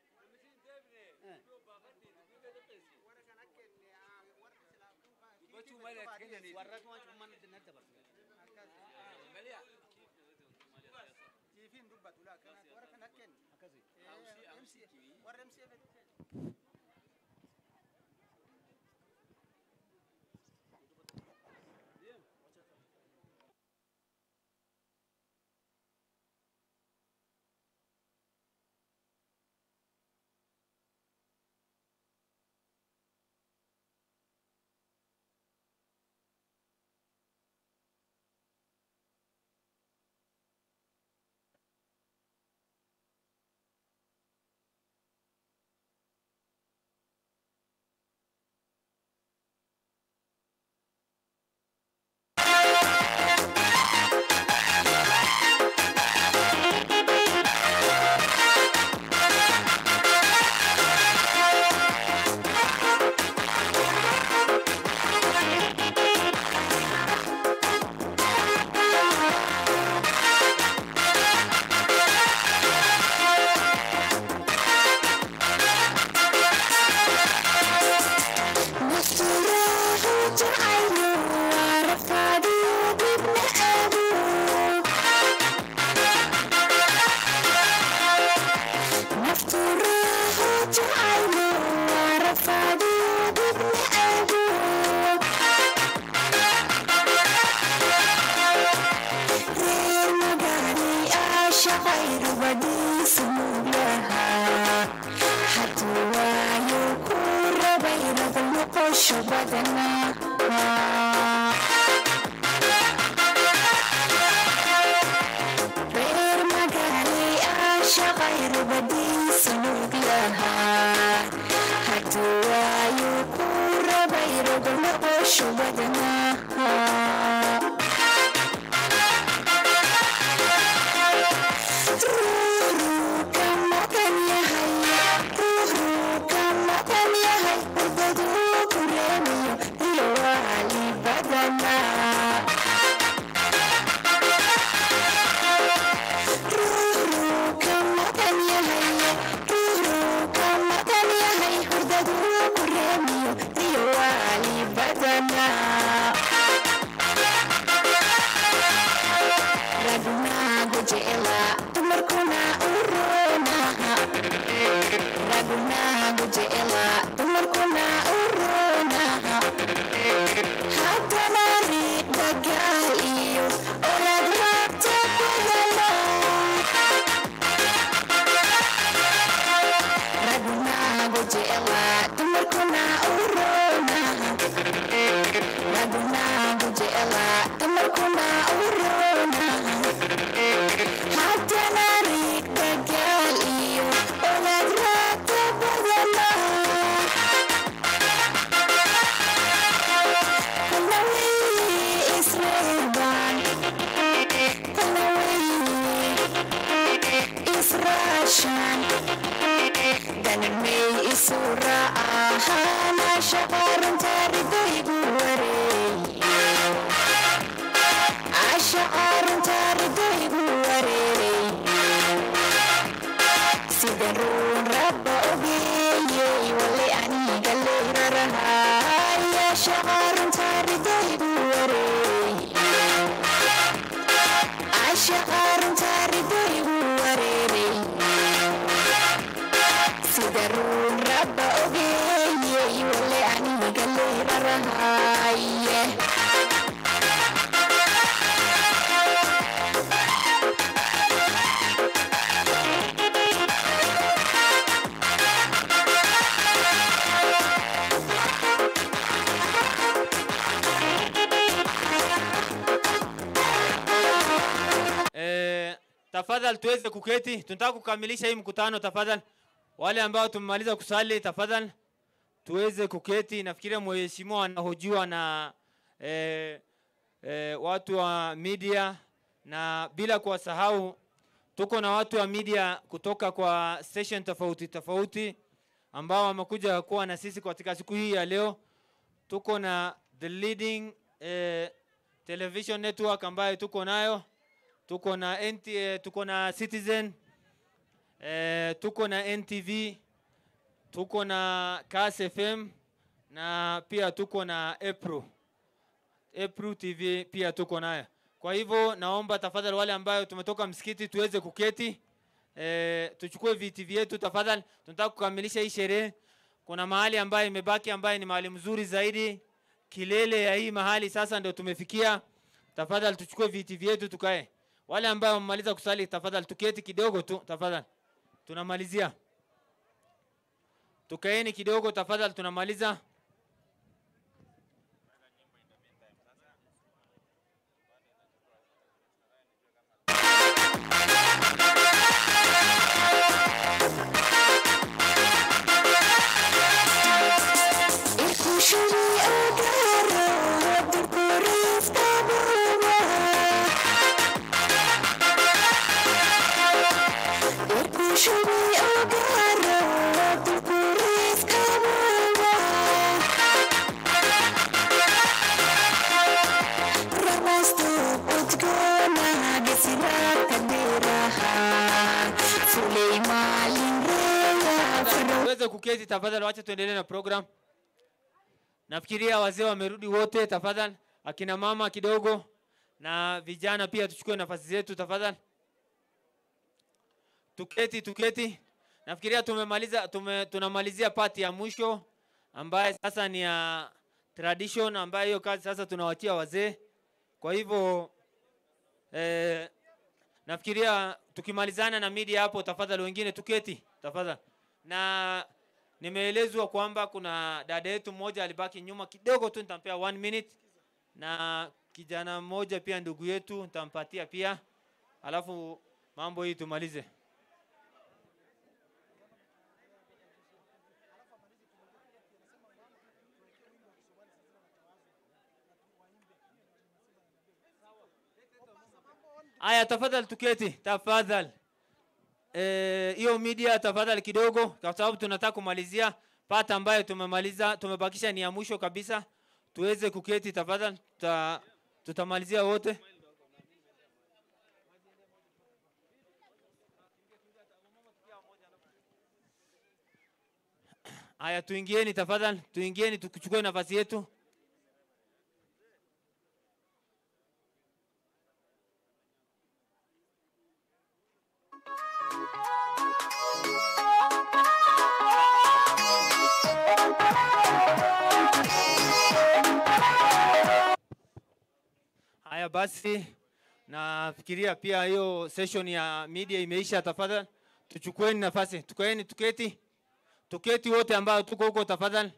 Eh, tafadhali tuweze kuketi. Tunataka kukamilisha hii mkutano tafadhali. Wale ambao tumemaliza kusali tafadhali tuweze kuketi. Nafikiria mheshimiwa anahojiwa na eh, eh, watu wa media na bila kuwasahau tuko na watu wa media kutoka kwa station tofauti tofauti ambao wamekuja kuwa na sisi katika siku hii ya leo. Tuko na the leading eh, television network ambayo tuko nayo tuko na NT, eh, tuko na Citizen eh, tuko na NTV tuko na Kass FM na pia tuko na April April TV pia tuko nayo. Kwa hivyo naomba tafadhali wale ambayo tumetoka msikiti tuweze kuketi eh, tuchukue viti vyetu tafadhali. Tunataka kukamilisha hii sherehe. Kuna mahali ambayo imebaki ambayo ni mahali mzuri zaidi, kilele ya hii mahali sasa ndio tumefikia. Tafadhali tuchukue viti vyetu tukae. Wale ambao wamemaliza kusali tafadhali tuketi kidogo tu tafadhali. Tunamalizia. Tukaeni kidogo tafadhali tunamaliza. Tuweze kuketi tafadhali, wacha tuendelee na program. Nafikiria wazee wamerudi wote, tafadhali. Akina mama kidogo na vijana pia tuchukue nafasi zetu tafadhali. Tuketi, tuketi. Nafikiria tumemaliza tume, tunamalizia pati ya mwisho ambaye sasa ni ya tradition ambayo hiyo kazi sasa tunawachia wazee. Kwa hivyo eh, nafikiria tukimalizana na media hapo, tafadhali wengine tuketi tafadhali. Na nimeelezwa kwamba kuna dada yetu mmoja alibaki nyuma kidogo tu, nitampea one minute, na kijana mmoja pia ndugu yetu nitampatia pia, alafu mambo hii tumalize. Aya, tafadhali tuketi, tafadhali. Eh, hiyo media tafadhali kidogo, kwa sababu tunataka kumalizia pata ambayo tumemaliza, tumebakisha ni ya mwisho kabisa. Tuweze kuketi tafadhali, tuta, tutamalizia wote. Haya, tuingieni tafadhali, tuingieni tukuchukue nafasi yetu. Haya basi, nafikiria pia hiyo session ya media imeisha. Tafadhali tuchukueni nafasi, tukaeni, tuketi, tuketi wote ambao tuko huko tafadhali.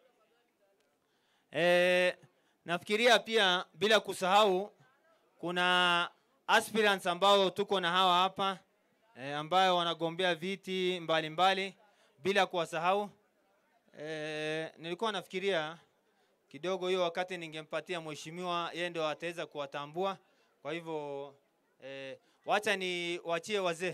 E, nafikiria pia bila kusahau kuna aspirants ambao tuko na hawa hapa e, ambayo wanagombea viti mbalimbali mbali, bila kuwasahau e, nilikuwa nafikiria kidogo hiyo wakati ningempatia mheshimiwa yeye ndio ataweza kuwatambua. Kwa hivyo eh, wacha ni wachie wazee.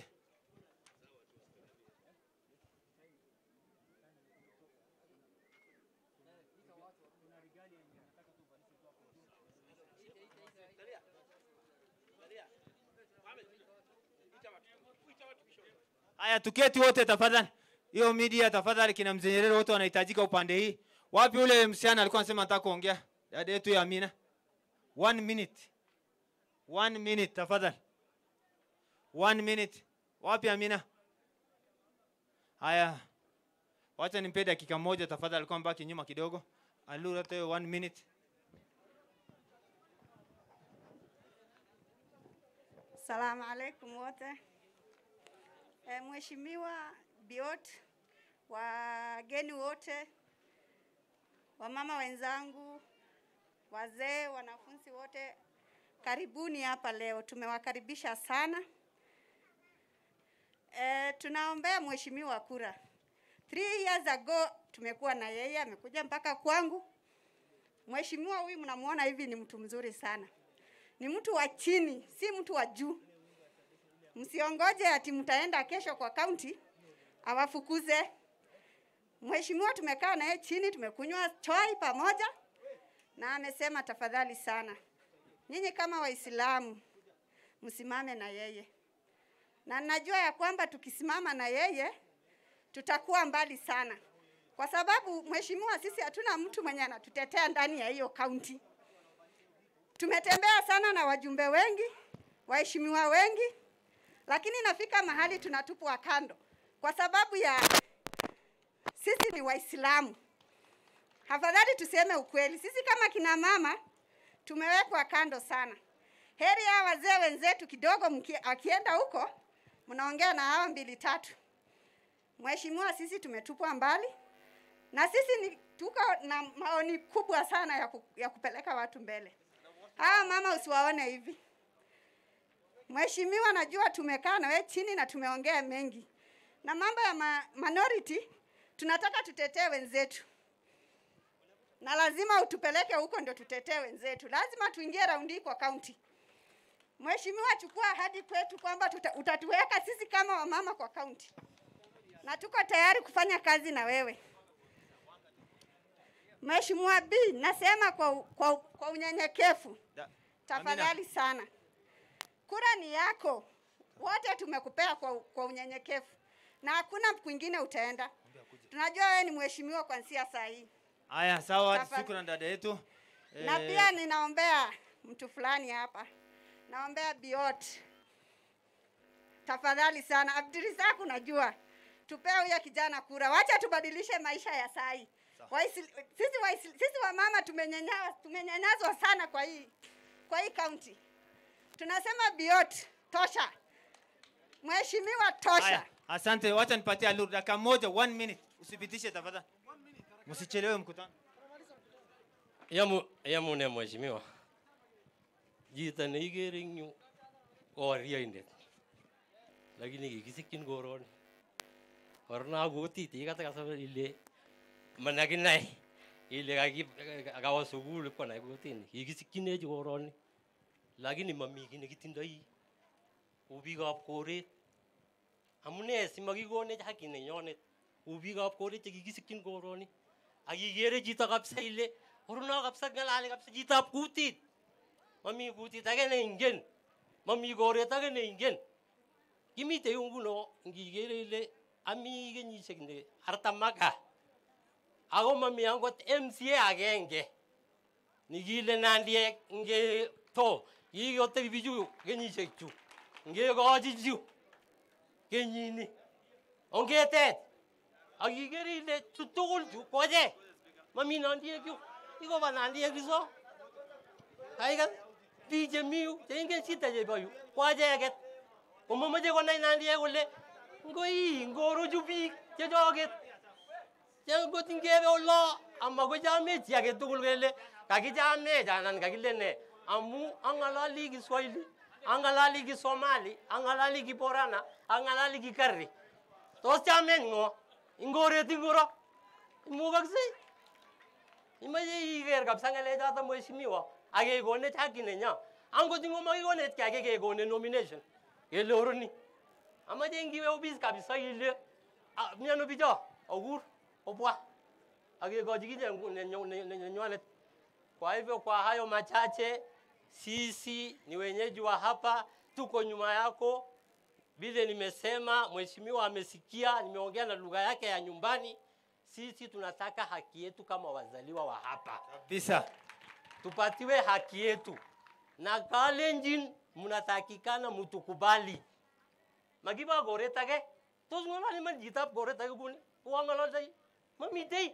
Haya, tuketi wote tafadhali. Hiyo media tafadhali, kina mzee Nyerere wote wanahitajika upande hii. Wapi ule msichana alikuwa anasema nataka kuongea? Dada yetu ya Amina. One minute. One minute tafadhali. One minute. Wapi Amina? Haya. Wacha nimpe dakika moja tafadhali, alikuwa mbaki nyuma kidogo. Alura hiyo one minute. Salamu alaikum wote. E, Mheshimiwa Biot, wageni wote, wamama wenzangu, wazee, wanafunzi wote, karibuni hapa leo. Tumewakaribisha sana. E, tunaombea mheshimiwa kura. Three years ago tumekuwa na yeye, amekuja mpaka kwangu. Mheshimiwa huyu mnamuona hivi, ni mtu mzuri sana, ni mtu wa chini, si mtu wa juu. Msiongoje ati mtaenda kesho kwa kaunti awafukuze. Mheshimiwa tumekaa naye chini, tumekunywa chai pamoja, na amesema tafadhali sana, nyinyi kama Waislamu msimame na yeye, na najua ya kwamba tukisimama na yeye tutakuwa mbali sana, kwa sababu mheshimiwa, sisi hatuna mtu mwenye anatutetea ndani ya hiyo kaunti. Tumetembea sana na wajumbe wengi, waheshimiwa wengi, lakini nafika mahali tunatupwa kando kwa sababu ya sisi ni Waislamu. Afadhali tuseme ukweli, sisi kama kina mama tumewekwa kando sana. Heri ya wazee wenzetu kidogo, mki, akienda huko mnaongea na hawa mbili tatu. Mheshimiwa, sisi tumetupwa mbali na sisi ni, tuko na maoni kubwa sana ya, ku, ya kupeleka watu mbele. Hawa mama usiwaone hivi. Mheshimiwa, najua tumekaa na wewe chini na tumeongea mengi, na mambo ya ma, minority tunataka tutetee wenzetu, na lazima utupeleke huko ndio tutetee wenzetu. Lazima tuingie raundi hii kwa kaunti. Mheshimiwa, chukua ahadi kwetu kwamba tuta, utatuweka sisi kama wamama kwa kaunti, na tuko tayari kufanya kazi na wewe. Mheshimiwa B, nasema kwa, kwa, kwa unyenyekevu, tafadhali sana, kura ni yako, wote tumekupea kwa, kwa unyenyekevu na hakuna kwingine utaenda. Tunajua wewe ni mheshimiwa kuanzia saa hii, Haya, sawa, Tafadhali. shukrani dada yetu. na Eh, pia ninaombea mtu fulani hapa, naombea Biot, tafadhali sana. Abdirizak, unajua tupee huyo kijana kura, wacha tubadilishe maisha ya saa hii. Waisili- Sisi waisili- sisi wamama tumenyanya- tumenyanyazwa sana kwa hii kwa hii kaunti. Tunasema Biot, tosha. Mheshimiwa, tosha. Haya, asante, wacha nipatie Alur dakika moja, one minute. Usipitishe tafadhali, msichelewe mkutano. yamu yamune mheshimiwa chito neikere eng yu ko warioindet lakini kikisikyin koroni korona kutit ikatakasa ile manakinai ile kaki- kawo sukul ipkonai kutini kikisikyinechi koroni lakini mami kiy nekitindoi u biikab koret amune simakikonech haki nenyonet u biikab koret chekikisikyin koroni ak ikere chito kabisa ile oruno kabisa ng'alali kabisa chitab kutit mami kutit age neingen mami koret age neingen kimite yu nguno ngikere ile ami kenyisiek ne artam ak gaa ako mami angot MCA agenge nikile nandiek nge to kikotebi bichu kenyisiek chu ngekochi chu kenyini ongetet ak ikere ile chu tugul chu koche mami nandiek yu ikoba nandiek iso kaikas biik chemi yu cheingen shida chebo yu ko acheket komomoche konai nandiek kole ngoi ngorochu biik chechoket ngot ngebe olo amakochamech chi age tugul kele kakichamech anan kakile ne amu ang'alali kiswahili ang'alali kisomali ang'alali kiborana ang'alali kikarri tos chamech ng'o ngoret ingoro imukoksei imache iker kabisa ng'alechoto mheshimiwa akekonech haki nenyo angot ngomakikonech ki ake kekone nomination kele oroni amache ngiwe office kabisa ile "Ah, miano bicho okur obwa akekochi kinye ngu- nenyo- ne- ne- nenywanet kwa hivyo kwa hayo machache sisi ni wenyeji wa hapa tuko nyuma yako vile nimesema mheshimiwa amesikia nimeongea na lugha yake ya nyumbani sisi tunataka haki yetu kama wazaliwa wa hapa Kabisa. tupatiwe haki yetu na kalenjin mnatakikana mtukubali makiba koret age tos ng'ololi man chitab koret age kuni kowang'ololdoi mamitei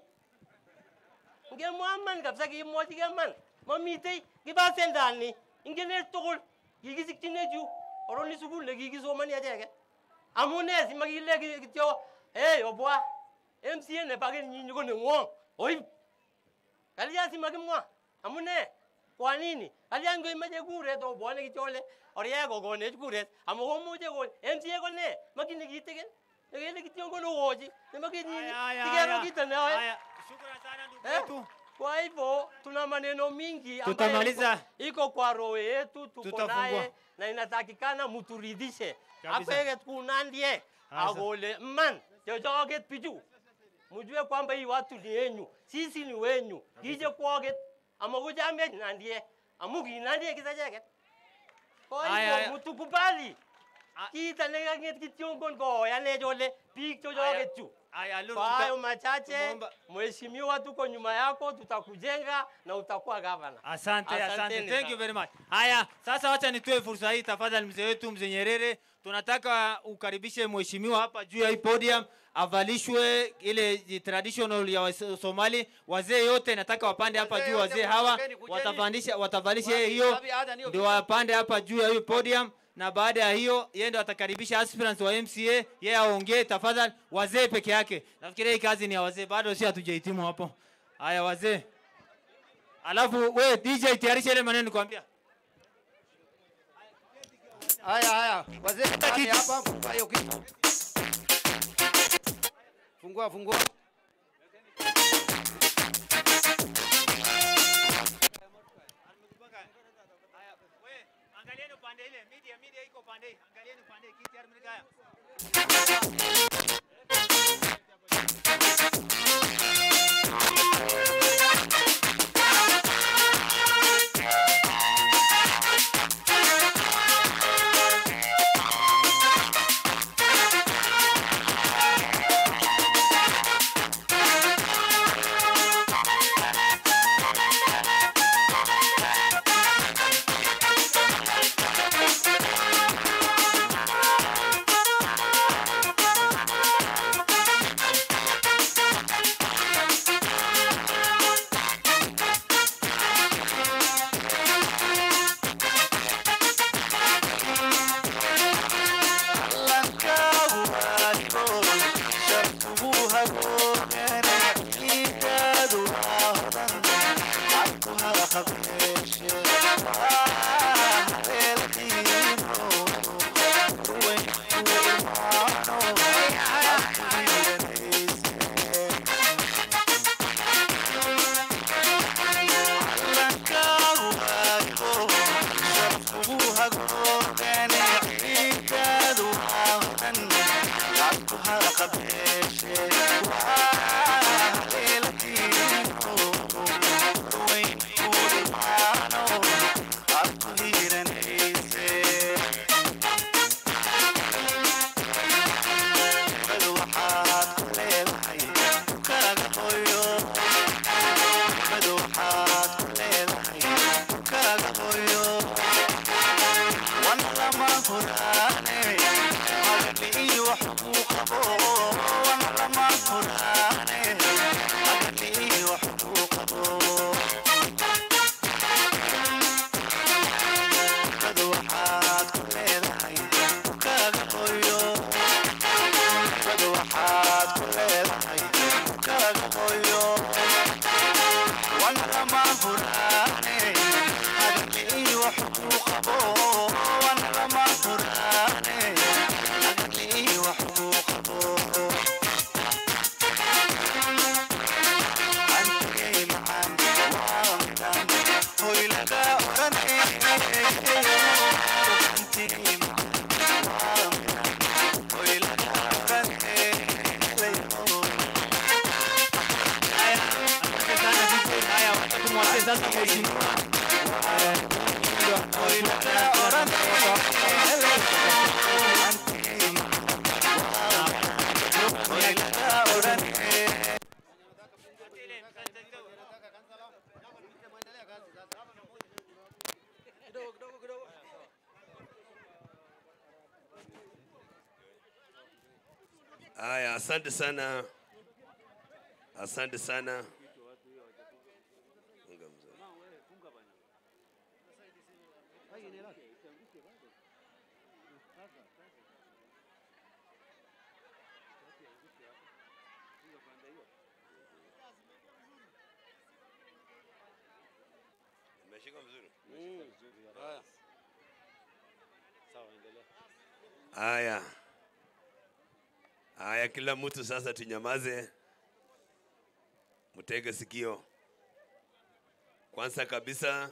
ngemwa man kabisa kimwochi ke man mamitei kiba sendani ingenech tugul kikisikchinech yu oroni sukul nekikisomani acheket amune simakile ki- kityo hey obwa MCA nebo kenyinyi ko neng'wong oib kalya simakimwa amune kwa nini kalya ngoimache kuret obwone kityo ole oryae kokonech kuret amu komuche ko MCA ko ne makini kitikin nekele kityo konokochi nebo kenyinyi Aya, tikero aya, kito neoe aya. Eh, kwa hivyo tuna maneno mingi ambayo Tutamaliza. iko- iko kwa roho yetu tuko Tutafungua. naye na inatakikana muturidhishe Kabisa. akweket kunandie Asa. akole man chochoket pichu mjue kwamba hii watu ni yenyu sisi ni wenyu kije kwoket amakuchamech nandie amu kinandie kisacheket kwa Aya, aya. hivyo mutukubali kita nekang'et kityongon koyanech ole biik chochoket chu Aya, Lulu, kwa tuta- hayo machache tumeomba- mheshimiwa tuko nyuma yako tutakujenga na utakuwa gavana Asante, asante. Asanteni Thank sana. you very much. Haya, sasa wacha nitoe fursa hii tafadhali, mzee wetu mzee Nyerere, tunataka ukaribishe mheshimiwa hapa juu ya hii podium avalishwe ile traditional ya Wais- Somali. Wazee yote nataka wapande hapa Wazee juu, yote wazee hawa kujeni, kujeni. watavalisha watavalisha Wapi- hiyo, wapi ada niyo ndio vitu? wapande hapa juu ya hiyo podium na baada ya hiyo yeye ndo atakaribisha aspirants wa MCA, yeye aongee tafadhali. Wazee peke yake, nafikiria hii kazi ni ya wazee, bado si hatujahitimu hapo. Haya wazee, alafu we DJ tayarisha ile maneno nikwambia. Haya, haya, wazee ndani hapa, fungua hiyo kitu. Fungua, fungua. Angalieni upande ile, media media iko upande hii. Angalieni upande hii, kiti Armin Gaya. Thank you. Haya, asante sana, asante sana. Umeshika vizuri? Haya, haya, kila mtu sasa tunyamaze, mtege sikio. Kwanza kabisa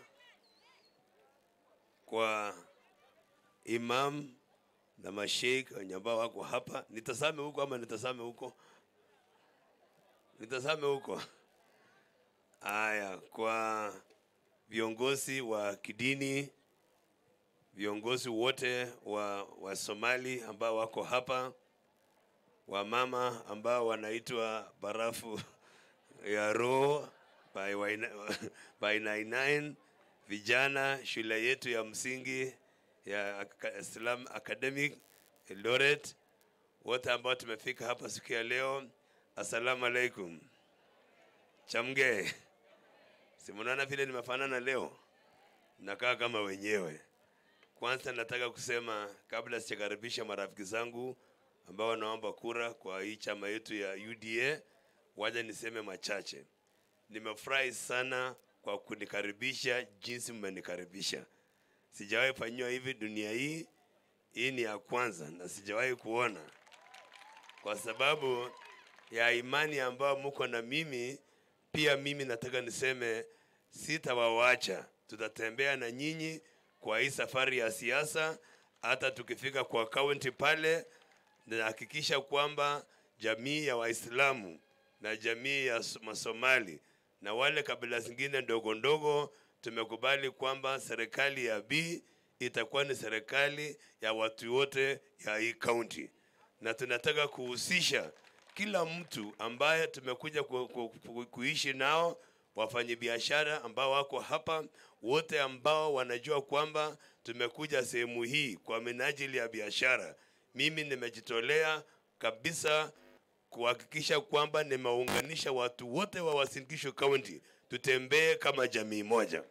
kwa imam na masheikh wenye ambao wako hapa, nitazame huko ama nitazame huko? Nitazame huko. Haya, kwa viongozi wa kidini, viongozi wote wa, wa Somali ambao wako hapa, wamama ambao wanaitwa barafu ya roho by, Waina- by 99 vijana shule yetu ya msingi ya Aka- Islam Academic Eldoret, wote ambao tumefika hapa siku ya leo, assalamu alaikum. Chamge, si mnaona vile nimefanana leo, nakaa kama wenyewe. Kwanza nataka kusema kabla sijakaribisha marafiki zangu ambao wanaomba kura kwa hii chama yetu ya UDA, waja niseme machache. Nimefurahi sana kwa kunikaribisha jinsi mmenikaribisha. Sijawahi fanyiwa hivi dunia hii, hii ni ya kwanza na sijawahi kuona, kwa sababu ya imani ambayo mko na mimi. Pia mimi nataka niseme sitawawacha, tutatembea na nyinyi kwa hii safari ya siasa, hata tukifika kwa kaunti pale, nahakikisha kwamba jamii ya Waislamu na jamii ya S- Masomali na wale kabila zingine ndogo ndogo tumekubali kwamba serikali ya B itakuwa ni serikali ya watu wote ya hii kaunti, na tunataka kuhusisha kila mtu ambaye tumekuja ku, ku, ku, kuishi nao, wafanyabiashara ambao wako hapa, wote ambao wanajua kwamba tumekuja sehemu hii kwa minajili ya biashara. Mimi nimejitolea kabisa kuhakikisha kwamba nimeunganisha watu wote wa Uasin Gishu County, tutembee kama jamii moja.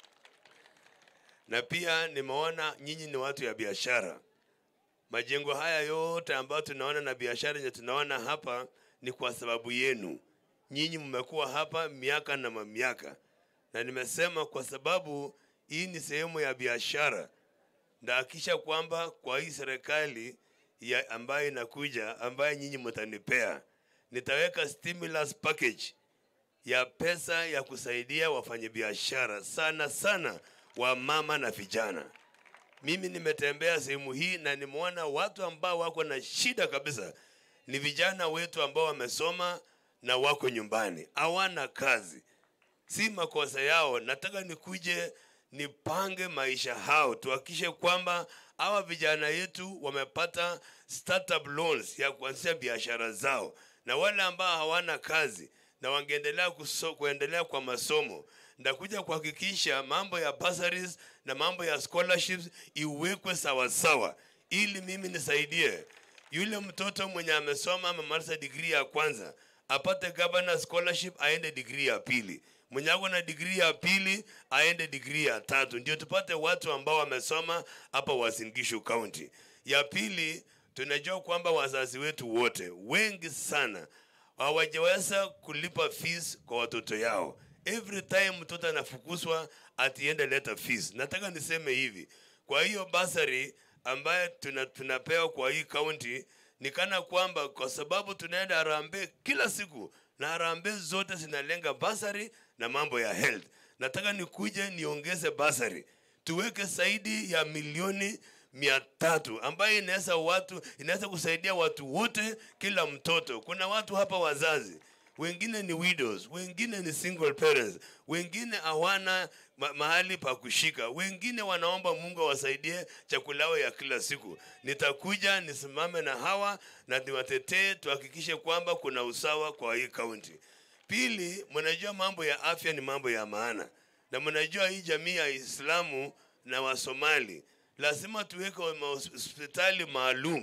Na pia nimeona nyinyi ni watu ya biashara. Majengo haya yote ambayo tunaona na biashara yenye tunaona hapa ni kwa sababu yenu. Nyinyi mmekuwa hapa miaka na mamiaka, na nimesema kwa sababu hii ni sehemu ya biashara, ndahakikisha kwamba kwa hii serikali ya ambayo inakuja ambayo nyinyi mtanipea, nitaweka stimulus package ya pesa ya kusaidia wafanyabiashara sana sana wa mama na vijana. Mimi nimetembea sehemu hii na nimeona watu ambao wako na shida kabisa, ni vijana wetu ambao wamesoma na wako nyumbani, hawana kazi. Si makosa yao, nataka nikuje nipange maisha hao, tuhakikishe kwamba hawa vijana yetu wamepata startup loans ya kuanzisha biashara zao, na wale ambao hawana kazi na wangeendelea kuso, kuendelea kwa masomo ndakuja kuhakikisha mambo ya bursaries na mambo ya scholarships iwekwe sawasawa, ili mimi nisaidie yule mtoto mwenye amesoma amemaliza degree ya kwanza apate governor scholarship aende degree ya pili, mwenye ako na degree ya pili aende degree ya tatu, ndio tupate watu ambao wamesoma hapa Uasin Gishu County. Ya pili, tunajua kwamba wazazi wetu wote wengi sana hawajaweza kulipa fees kwa watoto yao. Every time mtoto anafukuzwa atiende leta fees. Nataka niseme hivi, kwa hiyo basari ambaye tuna, tunapewa kwa hii county ni kana kwamba kwa sababu tunaenda harambee kila siku na harambee zote zinalenga basari na mambo ya health. Nataka nikuje niongeze basari tuweke zaidi ya milioni mia tatu ambayo inaweza watu inaweza kusaidia watu wote, kila mtoto. Kuna watu hapa wazazi wengine ni widows, wengine ni single parents, wengine hawana ma mahali pa kushika, wengine wanaomba Mungu awasaidie chakula yao ya kila siku. Nitakuja nisimame na hawa na niwatetee, tuhakikishe kwamba kuna usawa kwa hii kaunti. Pili, mnajua mambo ya afya ni mambo ya maana, na mnajua hii jamii ya Islamu na Wasomali lazima tuweke hospitali maalum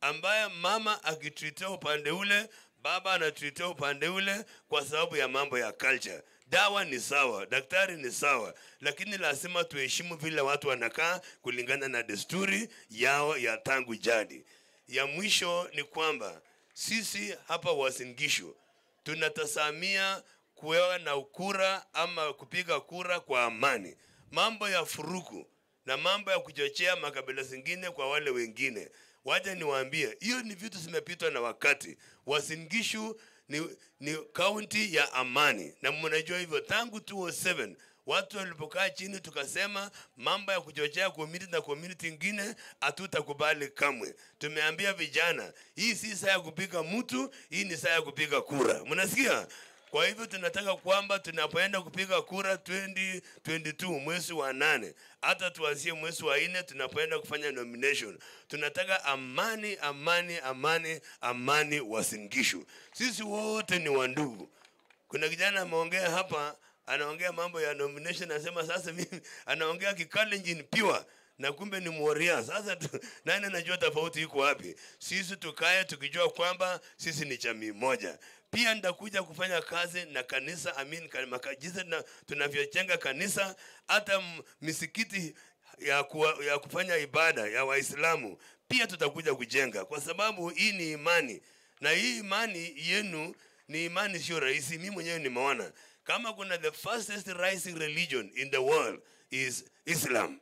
ambaye mama akitreatia upande ule baba anatreatia upande ule kwa sababu ya mambo ya culture dawa ni sawa daktari ni sawa lakini lazima tuheshimu vile watu wanakaa kulingana na desturi yao ya tangu jadi ya mwisho ni kwamba sisi hapa wasingishu tunatasamia kuwewa na kura ama kupiga kura kwa amani mambo ya furuku na mambo ya kuchochea makabila zingine kwa wale wengine wacha niwaambie hiyo ni vitu zimepitwa na wakati wasingishu ni, ni kaunti ya amani na mnajua hivyo tangu 207 watu walipokaa chini tukasema mambo ya kuchochea community na community ingine hatutakubali kamwe tumeambia vijana hii si saa ya kupiga mtu hii ni saa ya kupiga kura mnasikia kwa hivyo tunataka kwamba tunapoenda kupiga kura 2022 mwezi wa nane hata tuanzie mwezi wa nne tunapoenda kufanya nomination tunataka amani amani amani amani wasingishu sisi wote ni wandugu kuna kijana ameongea hapa anaongea mambo ya nomination anasema sasa mimi anaongea kikalenjin pure na kumbe ni mworia sasa tu, nani anajua tofauti iko wapi sisi tukae tukijua kwamba sisi ni jamii moja pia nitakuja kufanya kazi na kanisa amin jinsi na- tunavyojenga kanisa hata m- misikiti ya, kuwa, ya kufanya ibada ya waislamu pia tutakuja kujenga kwa sababu hii ni imani na hii imani yenu ni imani sio rahisi mi mwenyewe nimeona kama kuna the fastest rising religion in the world is islam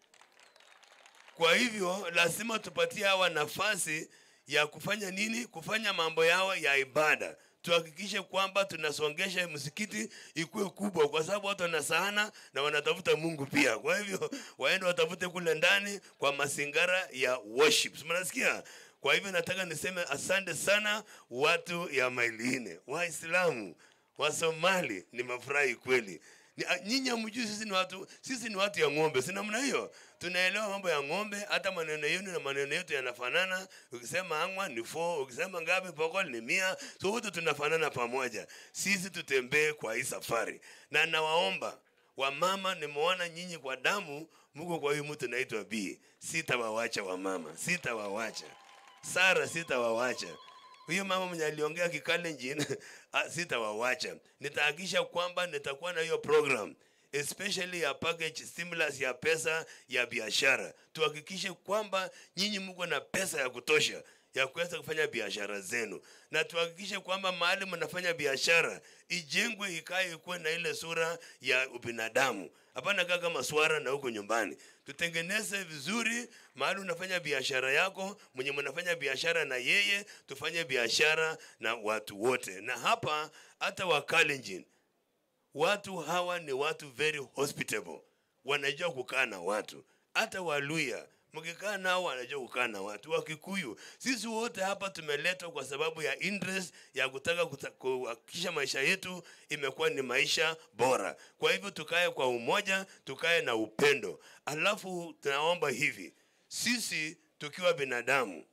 kwa hivyo lazima tupatie hawa nafasi ya kufanya nini kufanya mambo yao ya ibada tuhakikishe kwamba tunasongesha msikiti ikuwe kubwa kwa sababu watu wanasahana na wanatafuta mungu pia kwa hivyo waende watafute kule ndani kwa masingara ya worship mnasikia kwa hivyo nataka niseme asante sana watu ya mailiine waislamu wasomali ni mafurahi kweli Ni- a- nyinyi hamjui sisi ni watu sisi ni watu ya ng'ombe si namna hiyo tunaelewa mambo ya ng'ombe hata maneno yenu na maneno yetu yanafanana ukisema angwa ni four ukisema ngapi pokol ni mia so wote tunafanana pamoja sisi tutembee kwa hii safari na nawaomba wamama nimeona nyinyi kwa damu mko kwa huyu mtu naitwa b sitawawacha wamama sitawawacha sara sitawawacha huyo mama mwenye aliongea kikalenjin ah, sitawawacha nitahakikisha kwamba nitakuwa na hiyo program especially ya package stimulus ya pesa ya biashara tuhakikishe kwamba nyinyi mko na pesa ya kutosha ya kuweza kufanya biashara zenu na tuhakikishe kwamba mahali mnafanya biashara ijengwe ikae ikuwe na ile sura ya ubinadamu hapana kaa kama swara na huko nyumbani tutengeneze vizuri mahali unafanya biashara yako mwenye mnafanya biashara na yeye tufanye biashara na watu wote na hapa hata wakalenjin watu hawa ni watu very hospitable wanajua kukaa na watu hata waluya mkikaa nao wanajua kukaa na watu wakikuyu sisi wote hapa tumeletwa kwa sababu ya interest ya kutaka kuta- kuhakikisha maisha yetu imekuwa ni maisha bora kwa hivyo tukae kwa umoja tukae na upendo alafu tunaomba hivi sisi tukiwa binadamu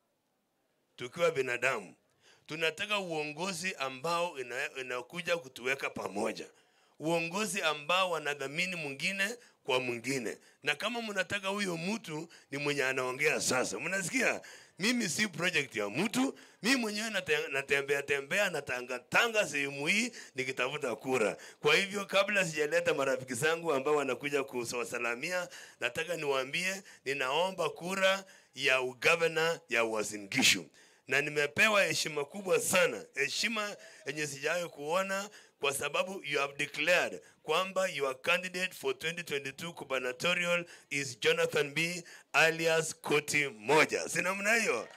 tukiwa binadamu tunataka uongozi ambao ina- inakuja kutuweka pamoja uongozi ambao wanadhamini mwingine kwa mwingine na kama mnataka huyo mtu ni mwenye anaongea sasa mnasikia mimi si project ya mtu mi mwenyewe nate- natembea tembea natangatanga sehemu hii nikitafuta kura kwa hivyo kabla sijaleta marafiki zangu ambao wanakuja kuwasalamia nataka niwaambie ninaomba kura ya ugavana ya wazingishu na nimepewa heshima kubwa sana heshima yenye sijawahi kuona kwa sababu you have declared kwamba your candidate for 2022 gubernatorial is jonathan b alias koti moja si namna hiyo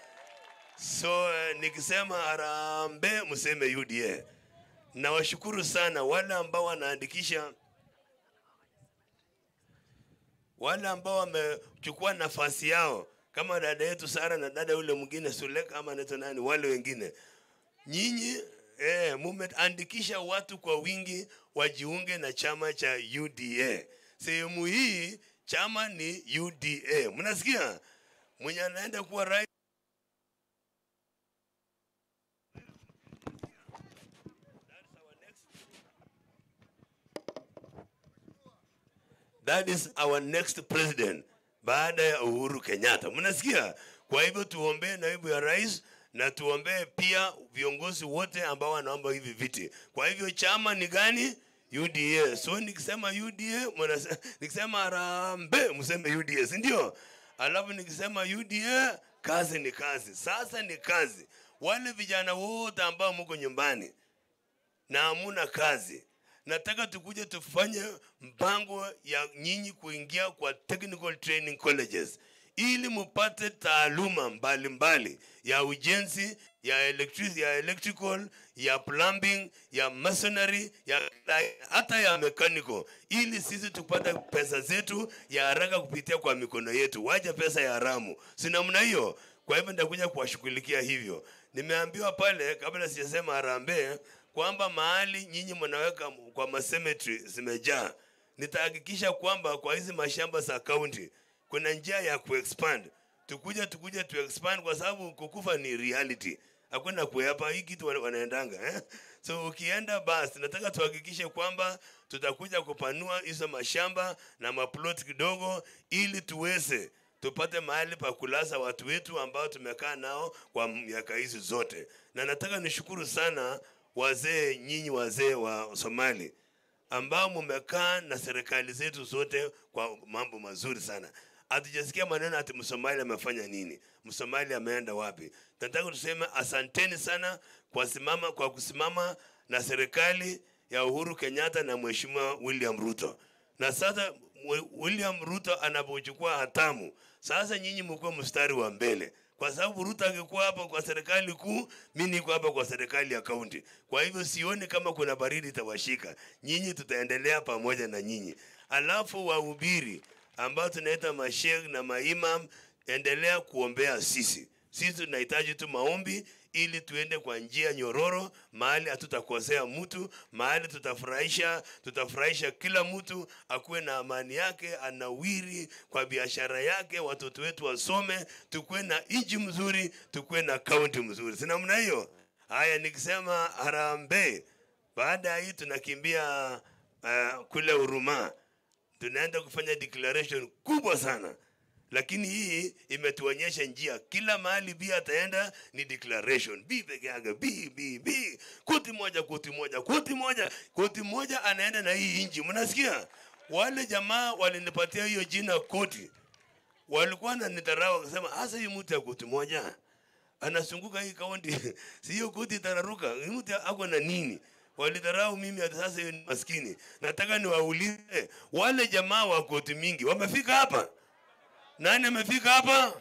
so uh, nikisema harambe mseme uda nawashukuru sana wale ambao wanaandikisha wale ambao wamechukua nafasi yao kama dada yetu Sara na dada yule mwingine Suleka ama anaitwa nani, wale wengine, nyinyi eh, mumeandikisha watu kwa wingi wajiunge na chama cha UDA. Sehemu hii chama ni UDA, mnasikia? Mwenye anaenda kuwa rais That is our next president baada ya Uhuru Kenyatta. Mnasikia? Kwa hivyo tuombee naibu ya rais na tuombee pia viongozi wote ambao wanaomba hivi viti. Kwa hivyo chama ni gani? UDA. So nikisema UDA, mwanase- nikisema Harambee mseme UDA, si ndio? Alafu nikisema UDA, kazi ni kazi. Sasa ni kazi. Wale vijana wote ambao mko nyumbani na hamuna kazi, nataka tukuje tufanye mpango ya nyinyi kuingia kwa technical training colleges ili mupate taaluma mbalimbali ya ujenzi ya, electric, ya electrical ya plumbing ya masonry ya hata ya mechanical ili sisi tupate pesa zetu ya haraka kupitia kwa mikono yetu wacha pesa ya haramu si namna hiyo kwa hivyo nitakuja kuwashughulikia hivyo nimeambiwa pale kabla sijasema harambee kwamba mahali nyinyi mnaweka kwa macemetery zimejaa nitahakikisha kwamba kwa hizi mashamba za kaunti kuna njia ya kuexpand tukuja tukuja tu expand kwa sababu kukufa ni reality hakuna kuepa hii kitu wana- wanaendanga eh? so ukienda basi nataka tuhakikishe kwamba tutakuja kupanua hizo mashamba na maplot kidogo ili tuweze tupate mahali pa kulaza watu wetu ambao tumekaa nao kwa miaka hizi zote na nataka nishukuru sana wazee nyinyi wazee wa somali ambao mumekaa na serikali zetu zote kwa mambo mazuri sana hatujasikia maneno ati msomali amefanya nini msomali ameenda wapi nataka tuseme asanteni sana kwa simama kwa kusimama na serikali ya uhuru kenyatta na mheshimiwa william ruto na sasa Mwe- william ruto anapochukua hatamu sasa nyinyi mkuwa mstari wa mbele kwa sababu ruto angekuwa hapa kwa serikali kuu mi niko hapa kwa serikali ya kaunti kwa hivyo sioni kama kuna baridi itawashika nyinyi tutaendelea pamoja na nyinyi alafu wahubiri ambao tunaita mashekh na maimam endelea kuombea sisi sisi tunahitaji tu maombi ili tuende kwa njia nyororo mahali hatutakosea mtu mahali tutafurahisha tutafurahisha kila mtu akuwe na amani yake anawiri kwa biashara yake watoto wetu wasome tukuwe na nchi mzuri tukuwe na kaunti mzuri si namna hiyo haya nikisema harambee baada ya hii tunakimbia uh, kule Huruma tunaenda kufanya declaration kubwa sana lakini hii imetuonyesha njia kila mahali bi ataenda ni declaration bi peke yake bi bi bi koti moja koti moja koti moja koti moja anaenda na hii inji mnasikia wale jamaa walinipatia hiyo jina koti walikuwa na nidharau wakasema hasa hii mtu ya koti moja anazunguka hii kaunti si hiyo koti itararuka hii mtu ako na nini walidharau mimi hata sasa hiyo ni maskini nataka niwaulize wale jamaa wa koti mingi wamefika hapa nani amefika hapa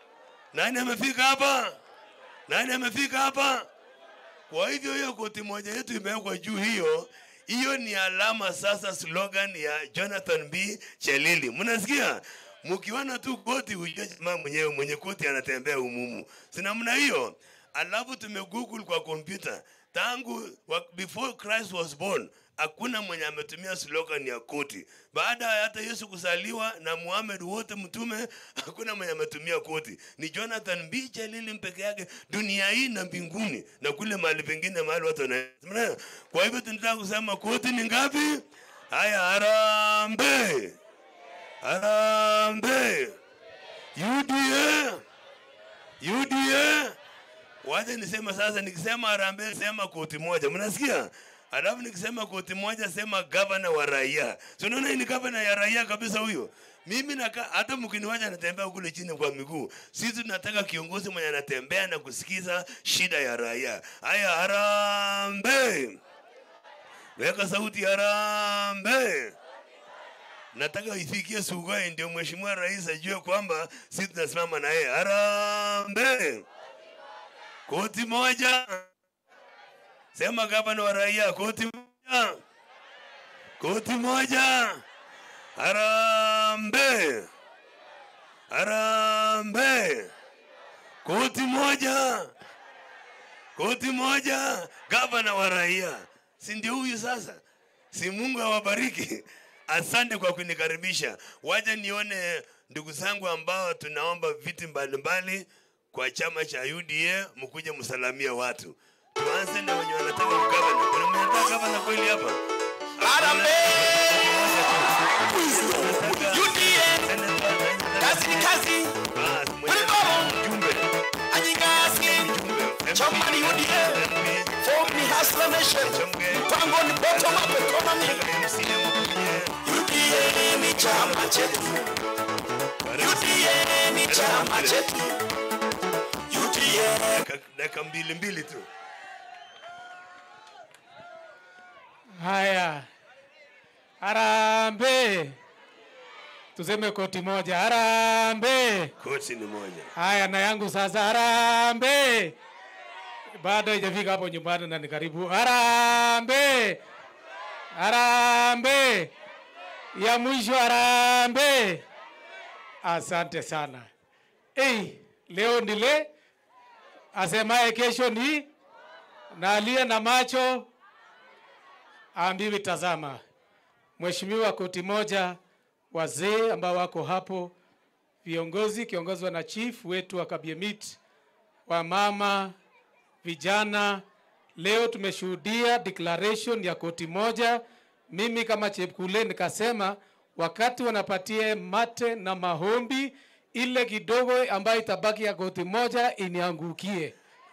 nani amefika hapa nani amefika hapa kwa hivyo hiyo koti moja yetu imewekwa juu hiyo hiyo ni alama sasa slogan ya jonathan b chelili mnasikia mkiona tu koti ujue jamaa mwenyewe mwenye koti anatembea umumu si namna hiyo alafu tumegoogle kwa kompyuta tangu wa- before christ was born hakuna mwenye ametumia slogan ya koti baada ya hata yesu kuzaliwa na muhamed wote mtume hakuna mwenye ametumia koti ni jonathan b chelili mpeke yake dunia hii na mbinguni na kule mahali pengine mahali watu wana Mnaelewa? kwa hivyo tunataka kusema koti ni ngapi haya harambe harambe uda uda wacha nisema sasa nikisema harambee sema koti moja mnasikia alafu nikisema koti moja sema gavana wa raia so unaona hii ni gavana ya raia kabisa huyo mimi naka, hata mkiniwacha anatembea kule chini kwa miguu sisi tunataka kiongozi mwenye anatembea na kusikiza shida ya raia haya harambe weka sauti harambe nataka ifikie Sugoi ndio mheshimiwa rais ajue kwamba sisi tunasimama na yeye. Harambee! Koti moja, sema gavana wa raia, koti moja, koti moja. Harambee! Harambee! Koti moja, koti moja, gavana wa raia, si ndio huyu sasa? Si Mungu awabariki. Asante kwa kunikaribisha. Wacha nione ndugu zangu ambao tunaomba viti mbalimbali kwa chama cha UDA, mkuje msalamia watu. Tuanze na wenye wanataka ugavana. Kuna mwenye anataka gavana kweli hapa? UDA. Kazi ni kazi. Mjumbe. transformation. Mpango ni bottom up economy. UDA ni chama chetu. UDA ni chama chetu. UDA. dakika mbili mbili tu Haya, harambe, tuseme koti moja, harambe. koti ni moja Haya, na yangu sasa, harambe. Bado haijafika hapo nyumbani na ni karibu. Harambe, harambe, ya mwisho harambe. Asante sana. Hey, leo ndile asemaye kesho ni na aliye na macho aambiwi tazama. Mheshimiwa koti moja, wazee ambao wako hapo, viongozi kiongozwa na chief wetu wa Kabiemit, wamama, vijana, leo tumeshuhudia declaration ya koti moja. Mimi kama Chepkule nikasema wakati wanapatia mate na mahombi, ile kidogo ambayo itabaki ya koti moja iniangukie.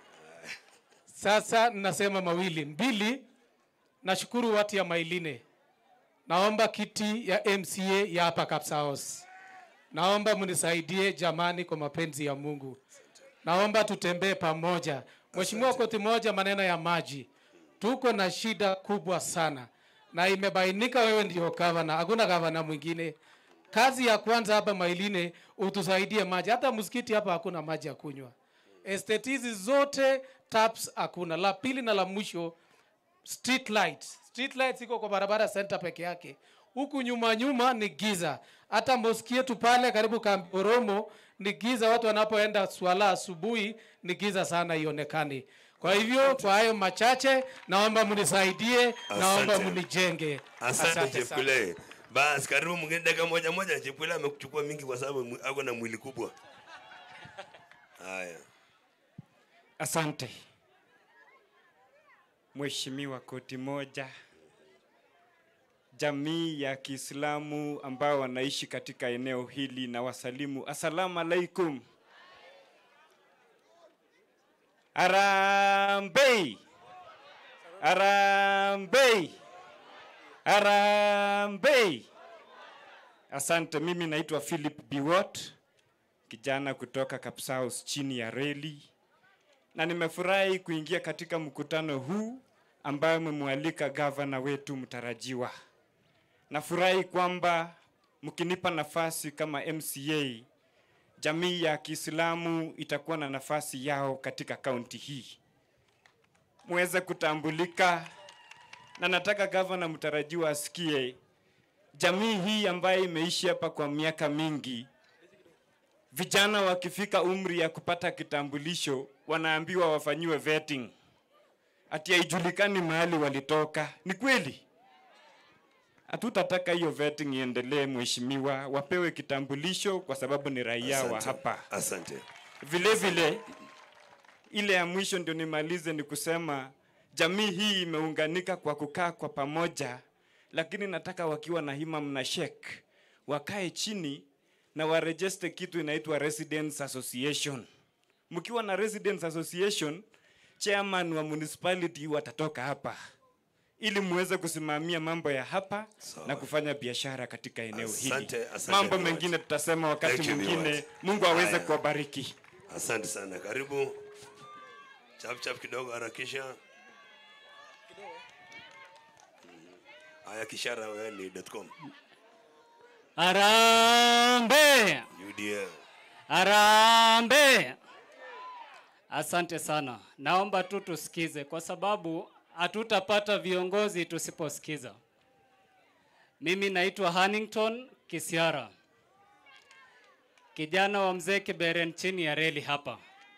Sasa nasema mawili mbili, nashukuru watu ya Mailine, naomba kiti ya MCA ya hapa Kapsaos, naomba mnisaidie jamani, kwa mapenzi ya Mungu, naomba tutembee pamoja. Mheshimiwa koti moja, maneno ya maji, tuko na shida kubwa sana na imebainika wewe ndio gavana, hakuna gavana mwingine. Kazi ya kwanza hapa Mailine utusaidie maji, hata msikiti hapa hakuna maji ya kunywa. Estate hizi zote taps hakuna. La pili na la mwisho street lights. Street lights iko kwa barabara center peke yake. Huku nyuma nyuma ni giza. Hata moski yetu pale karibu Kamboromo ni giza, watu wanapoenda swala asubuhi ni giza sana, ionekani. Kwa hivyo kwa hayo machache, naomba mnisaidie, naomba Asante. mnijenge. asante sana. chepkule basi karibu mwingine dakika moja moja chepkule amekuchukua mingi kwa sababu mwi- ako na mwili kubwa haya Asante Mheshimiwa koti moja, jamii ya Kiislamu ambao wanaishi katika eneo hili na wasalimu, assalamu alaikum. Harambee! Harambee! Harambee! Asante, mimi naitwa Philip Biwot, kijana kutoka Kapsaus chini ya reli na nimefurahi kuingia katika mkutano huu ambayo mmemwalika gavana wetu mtarajiwa. Nafurahi kwamba mkinipa nafasi kama MCA, jamii ya Kiislamu itakuwa na nafasi yao katika kaunti hii, muweze kutambulika, na nataka gavana mtarajiwa asikie jamii hii ambayo imeishi hapa kwa miaka mingi vijana wakifika umri ya kupata kitambulisho wanaambiwa wafanyiwe vetting, ati haijulikani mahali walitoka. Ni kweli? Hatutataka hiyo vetting iendelee, mheshimiwa, wapewe kitambulisho kwa sababu ni raia wa Asante. hapa. asante Vile vile ile ya mwisho ndio nimalize ni kusema jamii hii imeunganika kwa kukaa kwa pamoja, lakini nataka wakiwa na himam na shek wakae chini na warejeste kitu inaitwa Residents Association. Mkiwa na Residents Association, chairman wa municipality watatoka hapa ili muweze kusimamia mambo ya hapa na kufanya biashara katika eneo hili. Asante, asante Mambo Biwott. mengine tutasema wakati Thank you, mwingine. Biwott. Mungu aweze Haya. kuwabariki. asante sana karibu chap chap kidogo harakisha haya kishara wewe ni .com Arambe! UDA Arambe! Asante sana. Naomba tu tusikize kwa sababu hatutapata viongozi tusiposikiza. Mimi naitwa Hannington Kisiara, kijana wa mzee Kiberen chini ya reli hapa.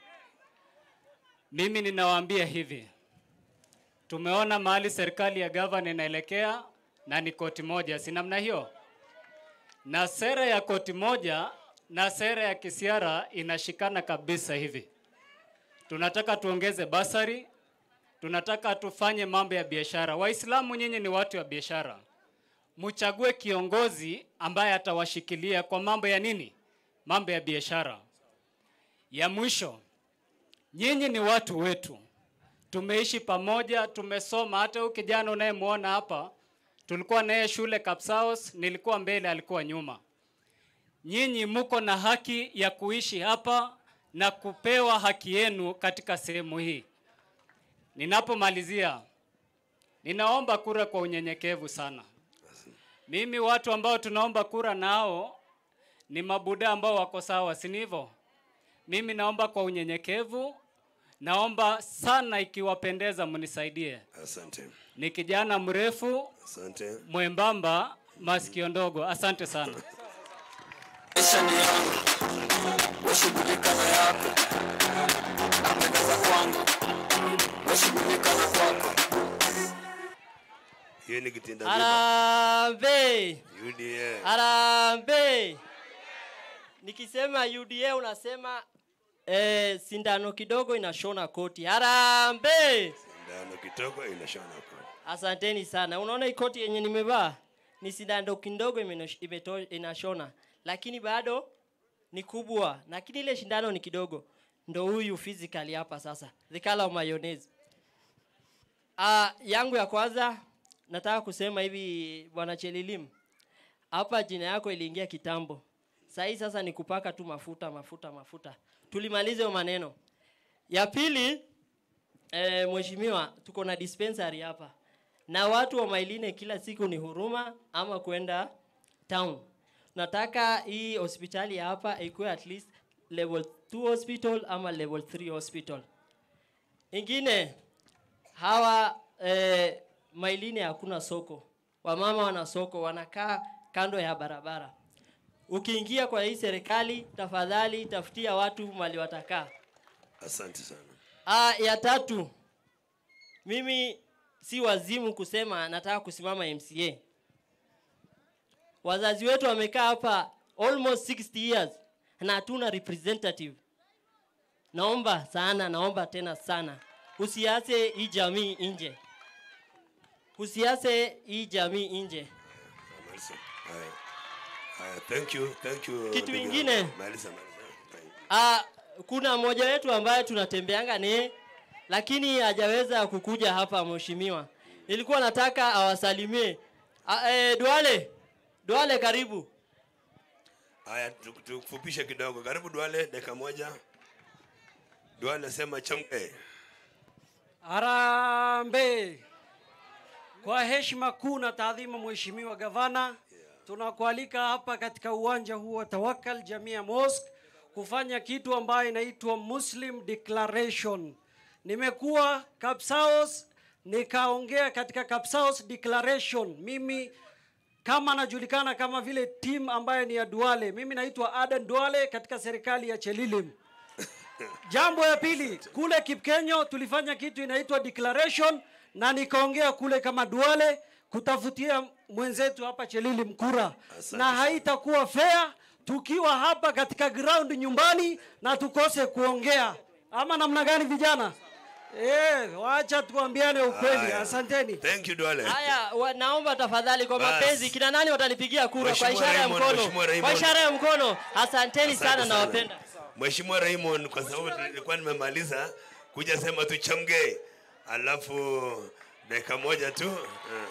Mimi ninawaambia hivi, tumeona mahali serikali ya gavana inaelekea na ni koti moja, si namna hiyo? na sera ya koti moja na sera ya kisiara inashikana kabisa hivi. Tunataka tuongeze basari, tunataka tufanye mambo ya biashara. Waislamu nyinyi ni watu wa biashara, mchague kiongozi ambaye atawashikilia kwa mambo ya nini? Mambo ya biashara. Ya mwisho, nyinyi ni watu wetu, tumeishi pamoja, tumesoma. Hata huyu kijana unayemwona hapa, tulikuwa naye shule Kapsaos, nilikuwa mbele, alikuwa nyuma. Nyinyi mko na haki ya kuishi hapa na kupewa haki yenu katika sehemu hii. Ninapomalizia, ninaomba kura kwa unyenyekevu sana. Mimi watu ambao tunaomba kura nao ni mabuda ambao wako sawa, si ni hivyo? Mimi naomba kwa unyenyekevu, naomba sana, ikiwapendeza mnisaidie. Asante. Ni kijana mrefu Asante. mwembamba, masikio ndogo. Asante sana. Washughulika na yako, napendeza kwangu, washughulika na kwako. Hiyo ni kitinda Harambee! UDA. Harambee! Nikisema UDA unasema eh, sindano kidogo inashona koti. Harambee! Sindano kidogo inashona kwa. Asanteni sana. Unaona hii koti yenye nimevaa ni sindano kidogo imenosh- imeto- inashona, lakini bado ni kubwa, lakini ile shindano ni kidogo. Ndo huyu physically hapa sasa, the color of mayonnaise. Ah, yangu ya kwanza nataka kusema hivi, bwana Chelilim, hapa jina yako iliingia kitambo. Sahii sasa ni kupaka tu mafuta mafuta mafuta, tulimalize hayo maneno. Ya pili eh, mheshimiwa, tuko na dispensary hapa na watu wa Mailine kila siku ni huruma ama kwenda town. Nataka hii hospitali ya hapa ikuwe at least level 2 hospital ama level 3 hospital. Ingine hawa eh, Mailine hakuna soko, wamama wana soko, wanakaa kando ya barabara. Ukiingia kwa hii serikali, tafadhali tafutia watu mali watakaa. Asante sana. Ah, ya tatu, mimi si wazimu kusema nataka kusimama MCA. Wazazi wetu wamekaa hapa almost 60 years na hatuna representative. Naomba sana, naomba tena sana, usiache hii jamii nje, usiache hii jamii nje. Malisa. Haya. Haya, thank you, thank you. Kitu ndugu ingine. yangu. Malisa, malisa. Ah, kuna mmoja wetu ambaye tunatembeanga naye lakini hajaweza kukuja hapa mheshimiwa. Nilikuwa nataka awasalimie. Ah, eh, Duale. Duale karibu. Haya, tu- tukufupishe kidogo. Karibu Duale, dakika moja. Duale sema chamke. Harambee! Kwa heshima kuu na taadhima, Mheshimiwa Gavana, tunakualika hapa katika uwanja huu wa Tawakal Jamia Mosque kufanya kitu ambayo inaitwa Muslim Declaration. Nimekuwa Kapsaos nikaongea katika Kapsaos Declaration. Mimi kama najulikana kama vile team ambayo ni ya Duale. Mimi naitwa Aden Duale katika serikali ya Chelilim. Jambo ya pili, kule Kipkenyo tulifanya kitu inaitwa declaration na nikaongea kule kama Duale kutafutia mwenzetu hapa Chelili mkura, na haitakuwa fair tukiwa hapa katika ground nyumbani na tukose kuongea, ama namna gani vijana? Eh, wacha tuambiane ukweli. Haya. Asanteni. Thank you Duale. Haya, wa, naomba tafadhali kwa Bas. mapenzi kina nani watanipigia kura kwa Mheshimiwa ishara ya Raymond, mkono? Mheshimiwa Kwa Raymond. ishara ya mkono. Asanteni Asante sana nawapenda. Mheshimiwa Raymond, kwa sababu nilikuwa nimemaliza kuja sema tu chamge, alafu dakika moja tu eh.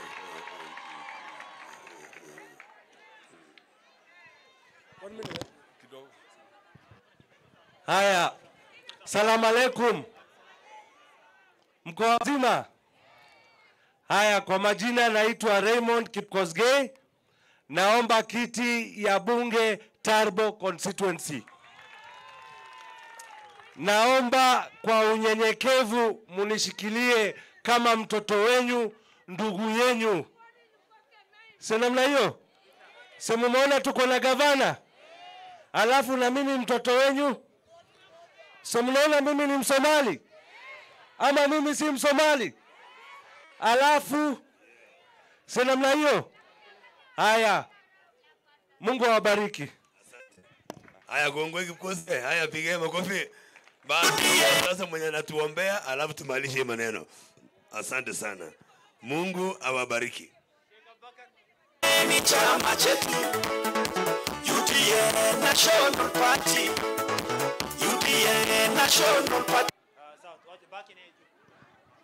Haya, salamu alaikum, mko wazima? Haya, kwa majina naitwa Raymond Kipkosgei, naomba kiti ya bunge Tarbo constituency. Naomba kwa unyenyekevu munishikilie kama mtoto wenyu, ndugu yenyu, si namna hiyo? Si mumeona tuko na gavana, alafu na mimi mtoto wenyu So mnaona mimi ni Msomali ama mimi si Msomali? Alafu si namna hiyo. Haya, Mungu awabariki. Haya, gongwe kikose. Haya, pigeni makofi. Basi sasa mwenye anatuombea, alafu tumalishe hii maneno. Asante sana. Mungu awabariki. ni chama chetu UDA National Party UDA National Party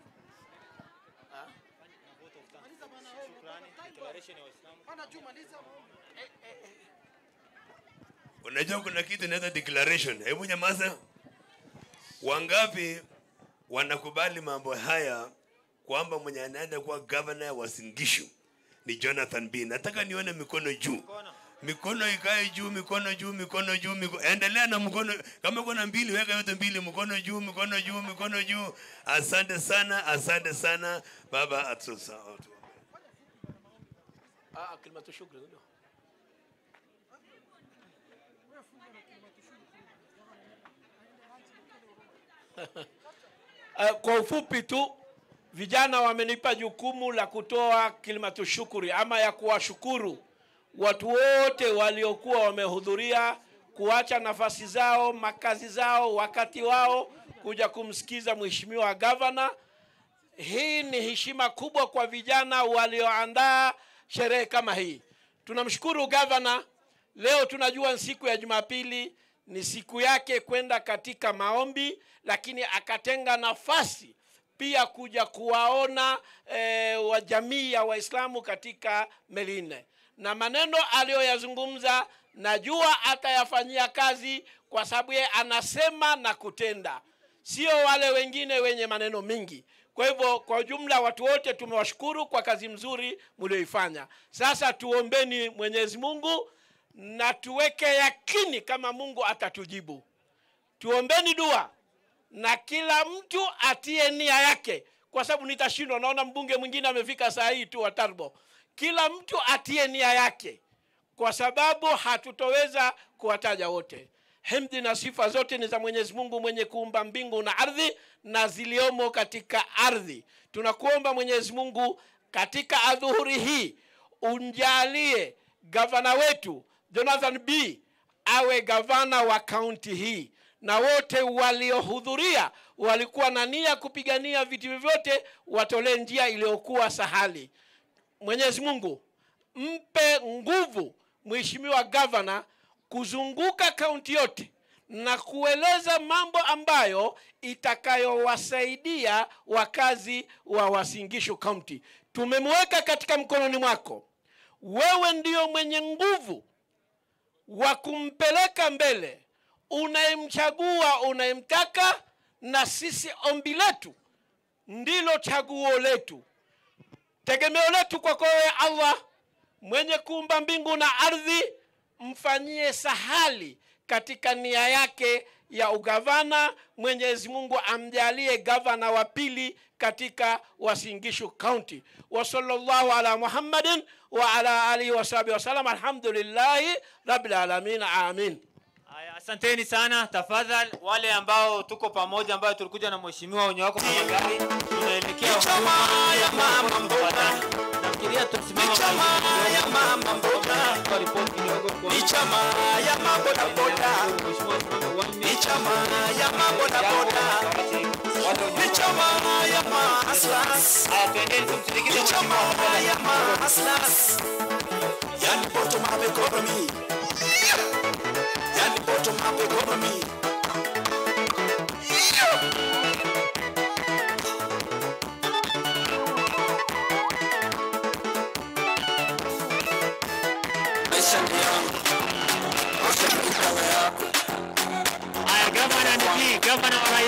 Unajua kuna kitu inaitwa declaration. Hebu nyamaza. Wangapi wanakubali mambo haya kwamba mwenye anaenda kuwa governor wa Singishu ni Jonathan B. Nataka nione mikono juu. Mikono ikae juu, mikono juu, mikono juu, mikono. Endelea na mkono. Kama kuna mbili, weka yote mbili, mkono juu, mikono juu, mikono juu. Asante sana, asante sana baba atusa. Ah, kalimatu shukri ndio. Eh, kwa ufupi tu vijana wamenipa jukumu la kutoa kilimatu shukuri ama ya kuwashukuru watu wote waliokuwa wamehudhuria kuacha nafasi zao makazi zao wakati wao kuja kumsikiza mheshimiwa gavana hii ni heshima kubwa kwa vijana walioandaa sherehe kama hii tunamshukuru gavana leo tunajua ni siku ya jumapili ni siku yake kwenda katika maombi lakini akatenga nafasi pia kuja kuwaona e, wa jamii ya waislamu katika meline na maneno aliyoyazungumza najua atayafanyia kazi kwa sababu yeye anasema na kutenda sio wale wengine wenye maneno mingi kwa hivyo kwa ujumla watu wote tumewashukuru kwa kazi mzuri mlioifanya sasa tuombeni mwenyezi mungu na tuweke yakini kama mungu atatujibu tuombeni dua na kila mtu atie nia yake kwa sababu nitashindwa naona mbunge mwingine amefika saa hii tu wa tarbo kila mtu atie nia yake kwa sababu hatutoweza kuwataja wote himdi na sifa zote ni za mwenyezi mungu mwenye kuumba mbingu na ardhi na ziliomo katika ardhi tunakuomba mwenyezi mungu katika adhuhuri hii unjalie gavana wetu jonathan b awe gavana wa kaunti hii na wote waliohudhuria walikuwa na nia kupigania vitu vyovyote watolee njia iliyokuwa sahali mwenyezi mungu mpe nguvu mheshimiwa gavana kuzunguka kaunti yote na kueleza mambo ambayo itakayowasaidia wakazi wa wasingishu kaunti tumemweka katika mkononi mwako wewe ndio mwenye nguvu wa kumpeleka mbele unayemchagua unayemtaka na sisi ombi letu ndilo chaguo letu tegemeo letu kwako wewe allah mwenye kuumba mbingu na ardhi mfanyie sahali katika nia yake ya ugavana mwenyezi mungu amjalie gavana wa pili katika wasingishu kaunti wasallallahu ala muhammadin wa ala alihi wasahbihi wasalam alhamdulillahi rabilalamin amin Haya, asanteni sana. Tafadhali wale ambao tuko pamoja, ambao tulikuja na mheshimiwa wenye wako kwenye gari, tunaelekea huduma ya mama mboga. Nafikiria tusimama ya mama mboga kwa ripoti kidogo kwa ni chama ya maboda boda ni chama ya maboda boda ni chama ya maaslas ni chama ya maaslas yani bottom up economy yani bottom up economy maisha ni yangu maisha ni kama yako Haya, gavana ni hii, gavana wa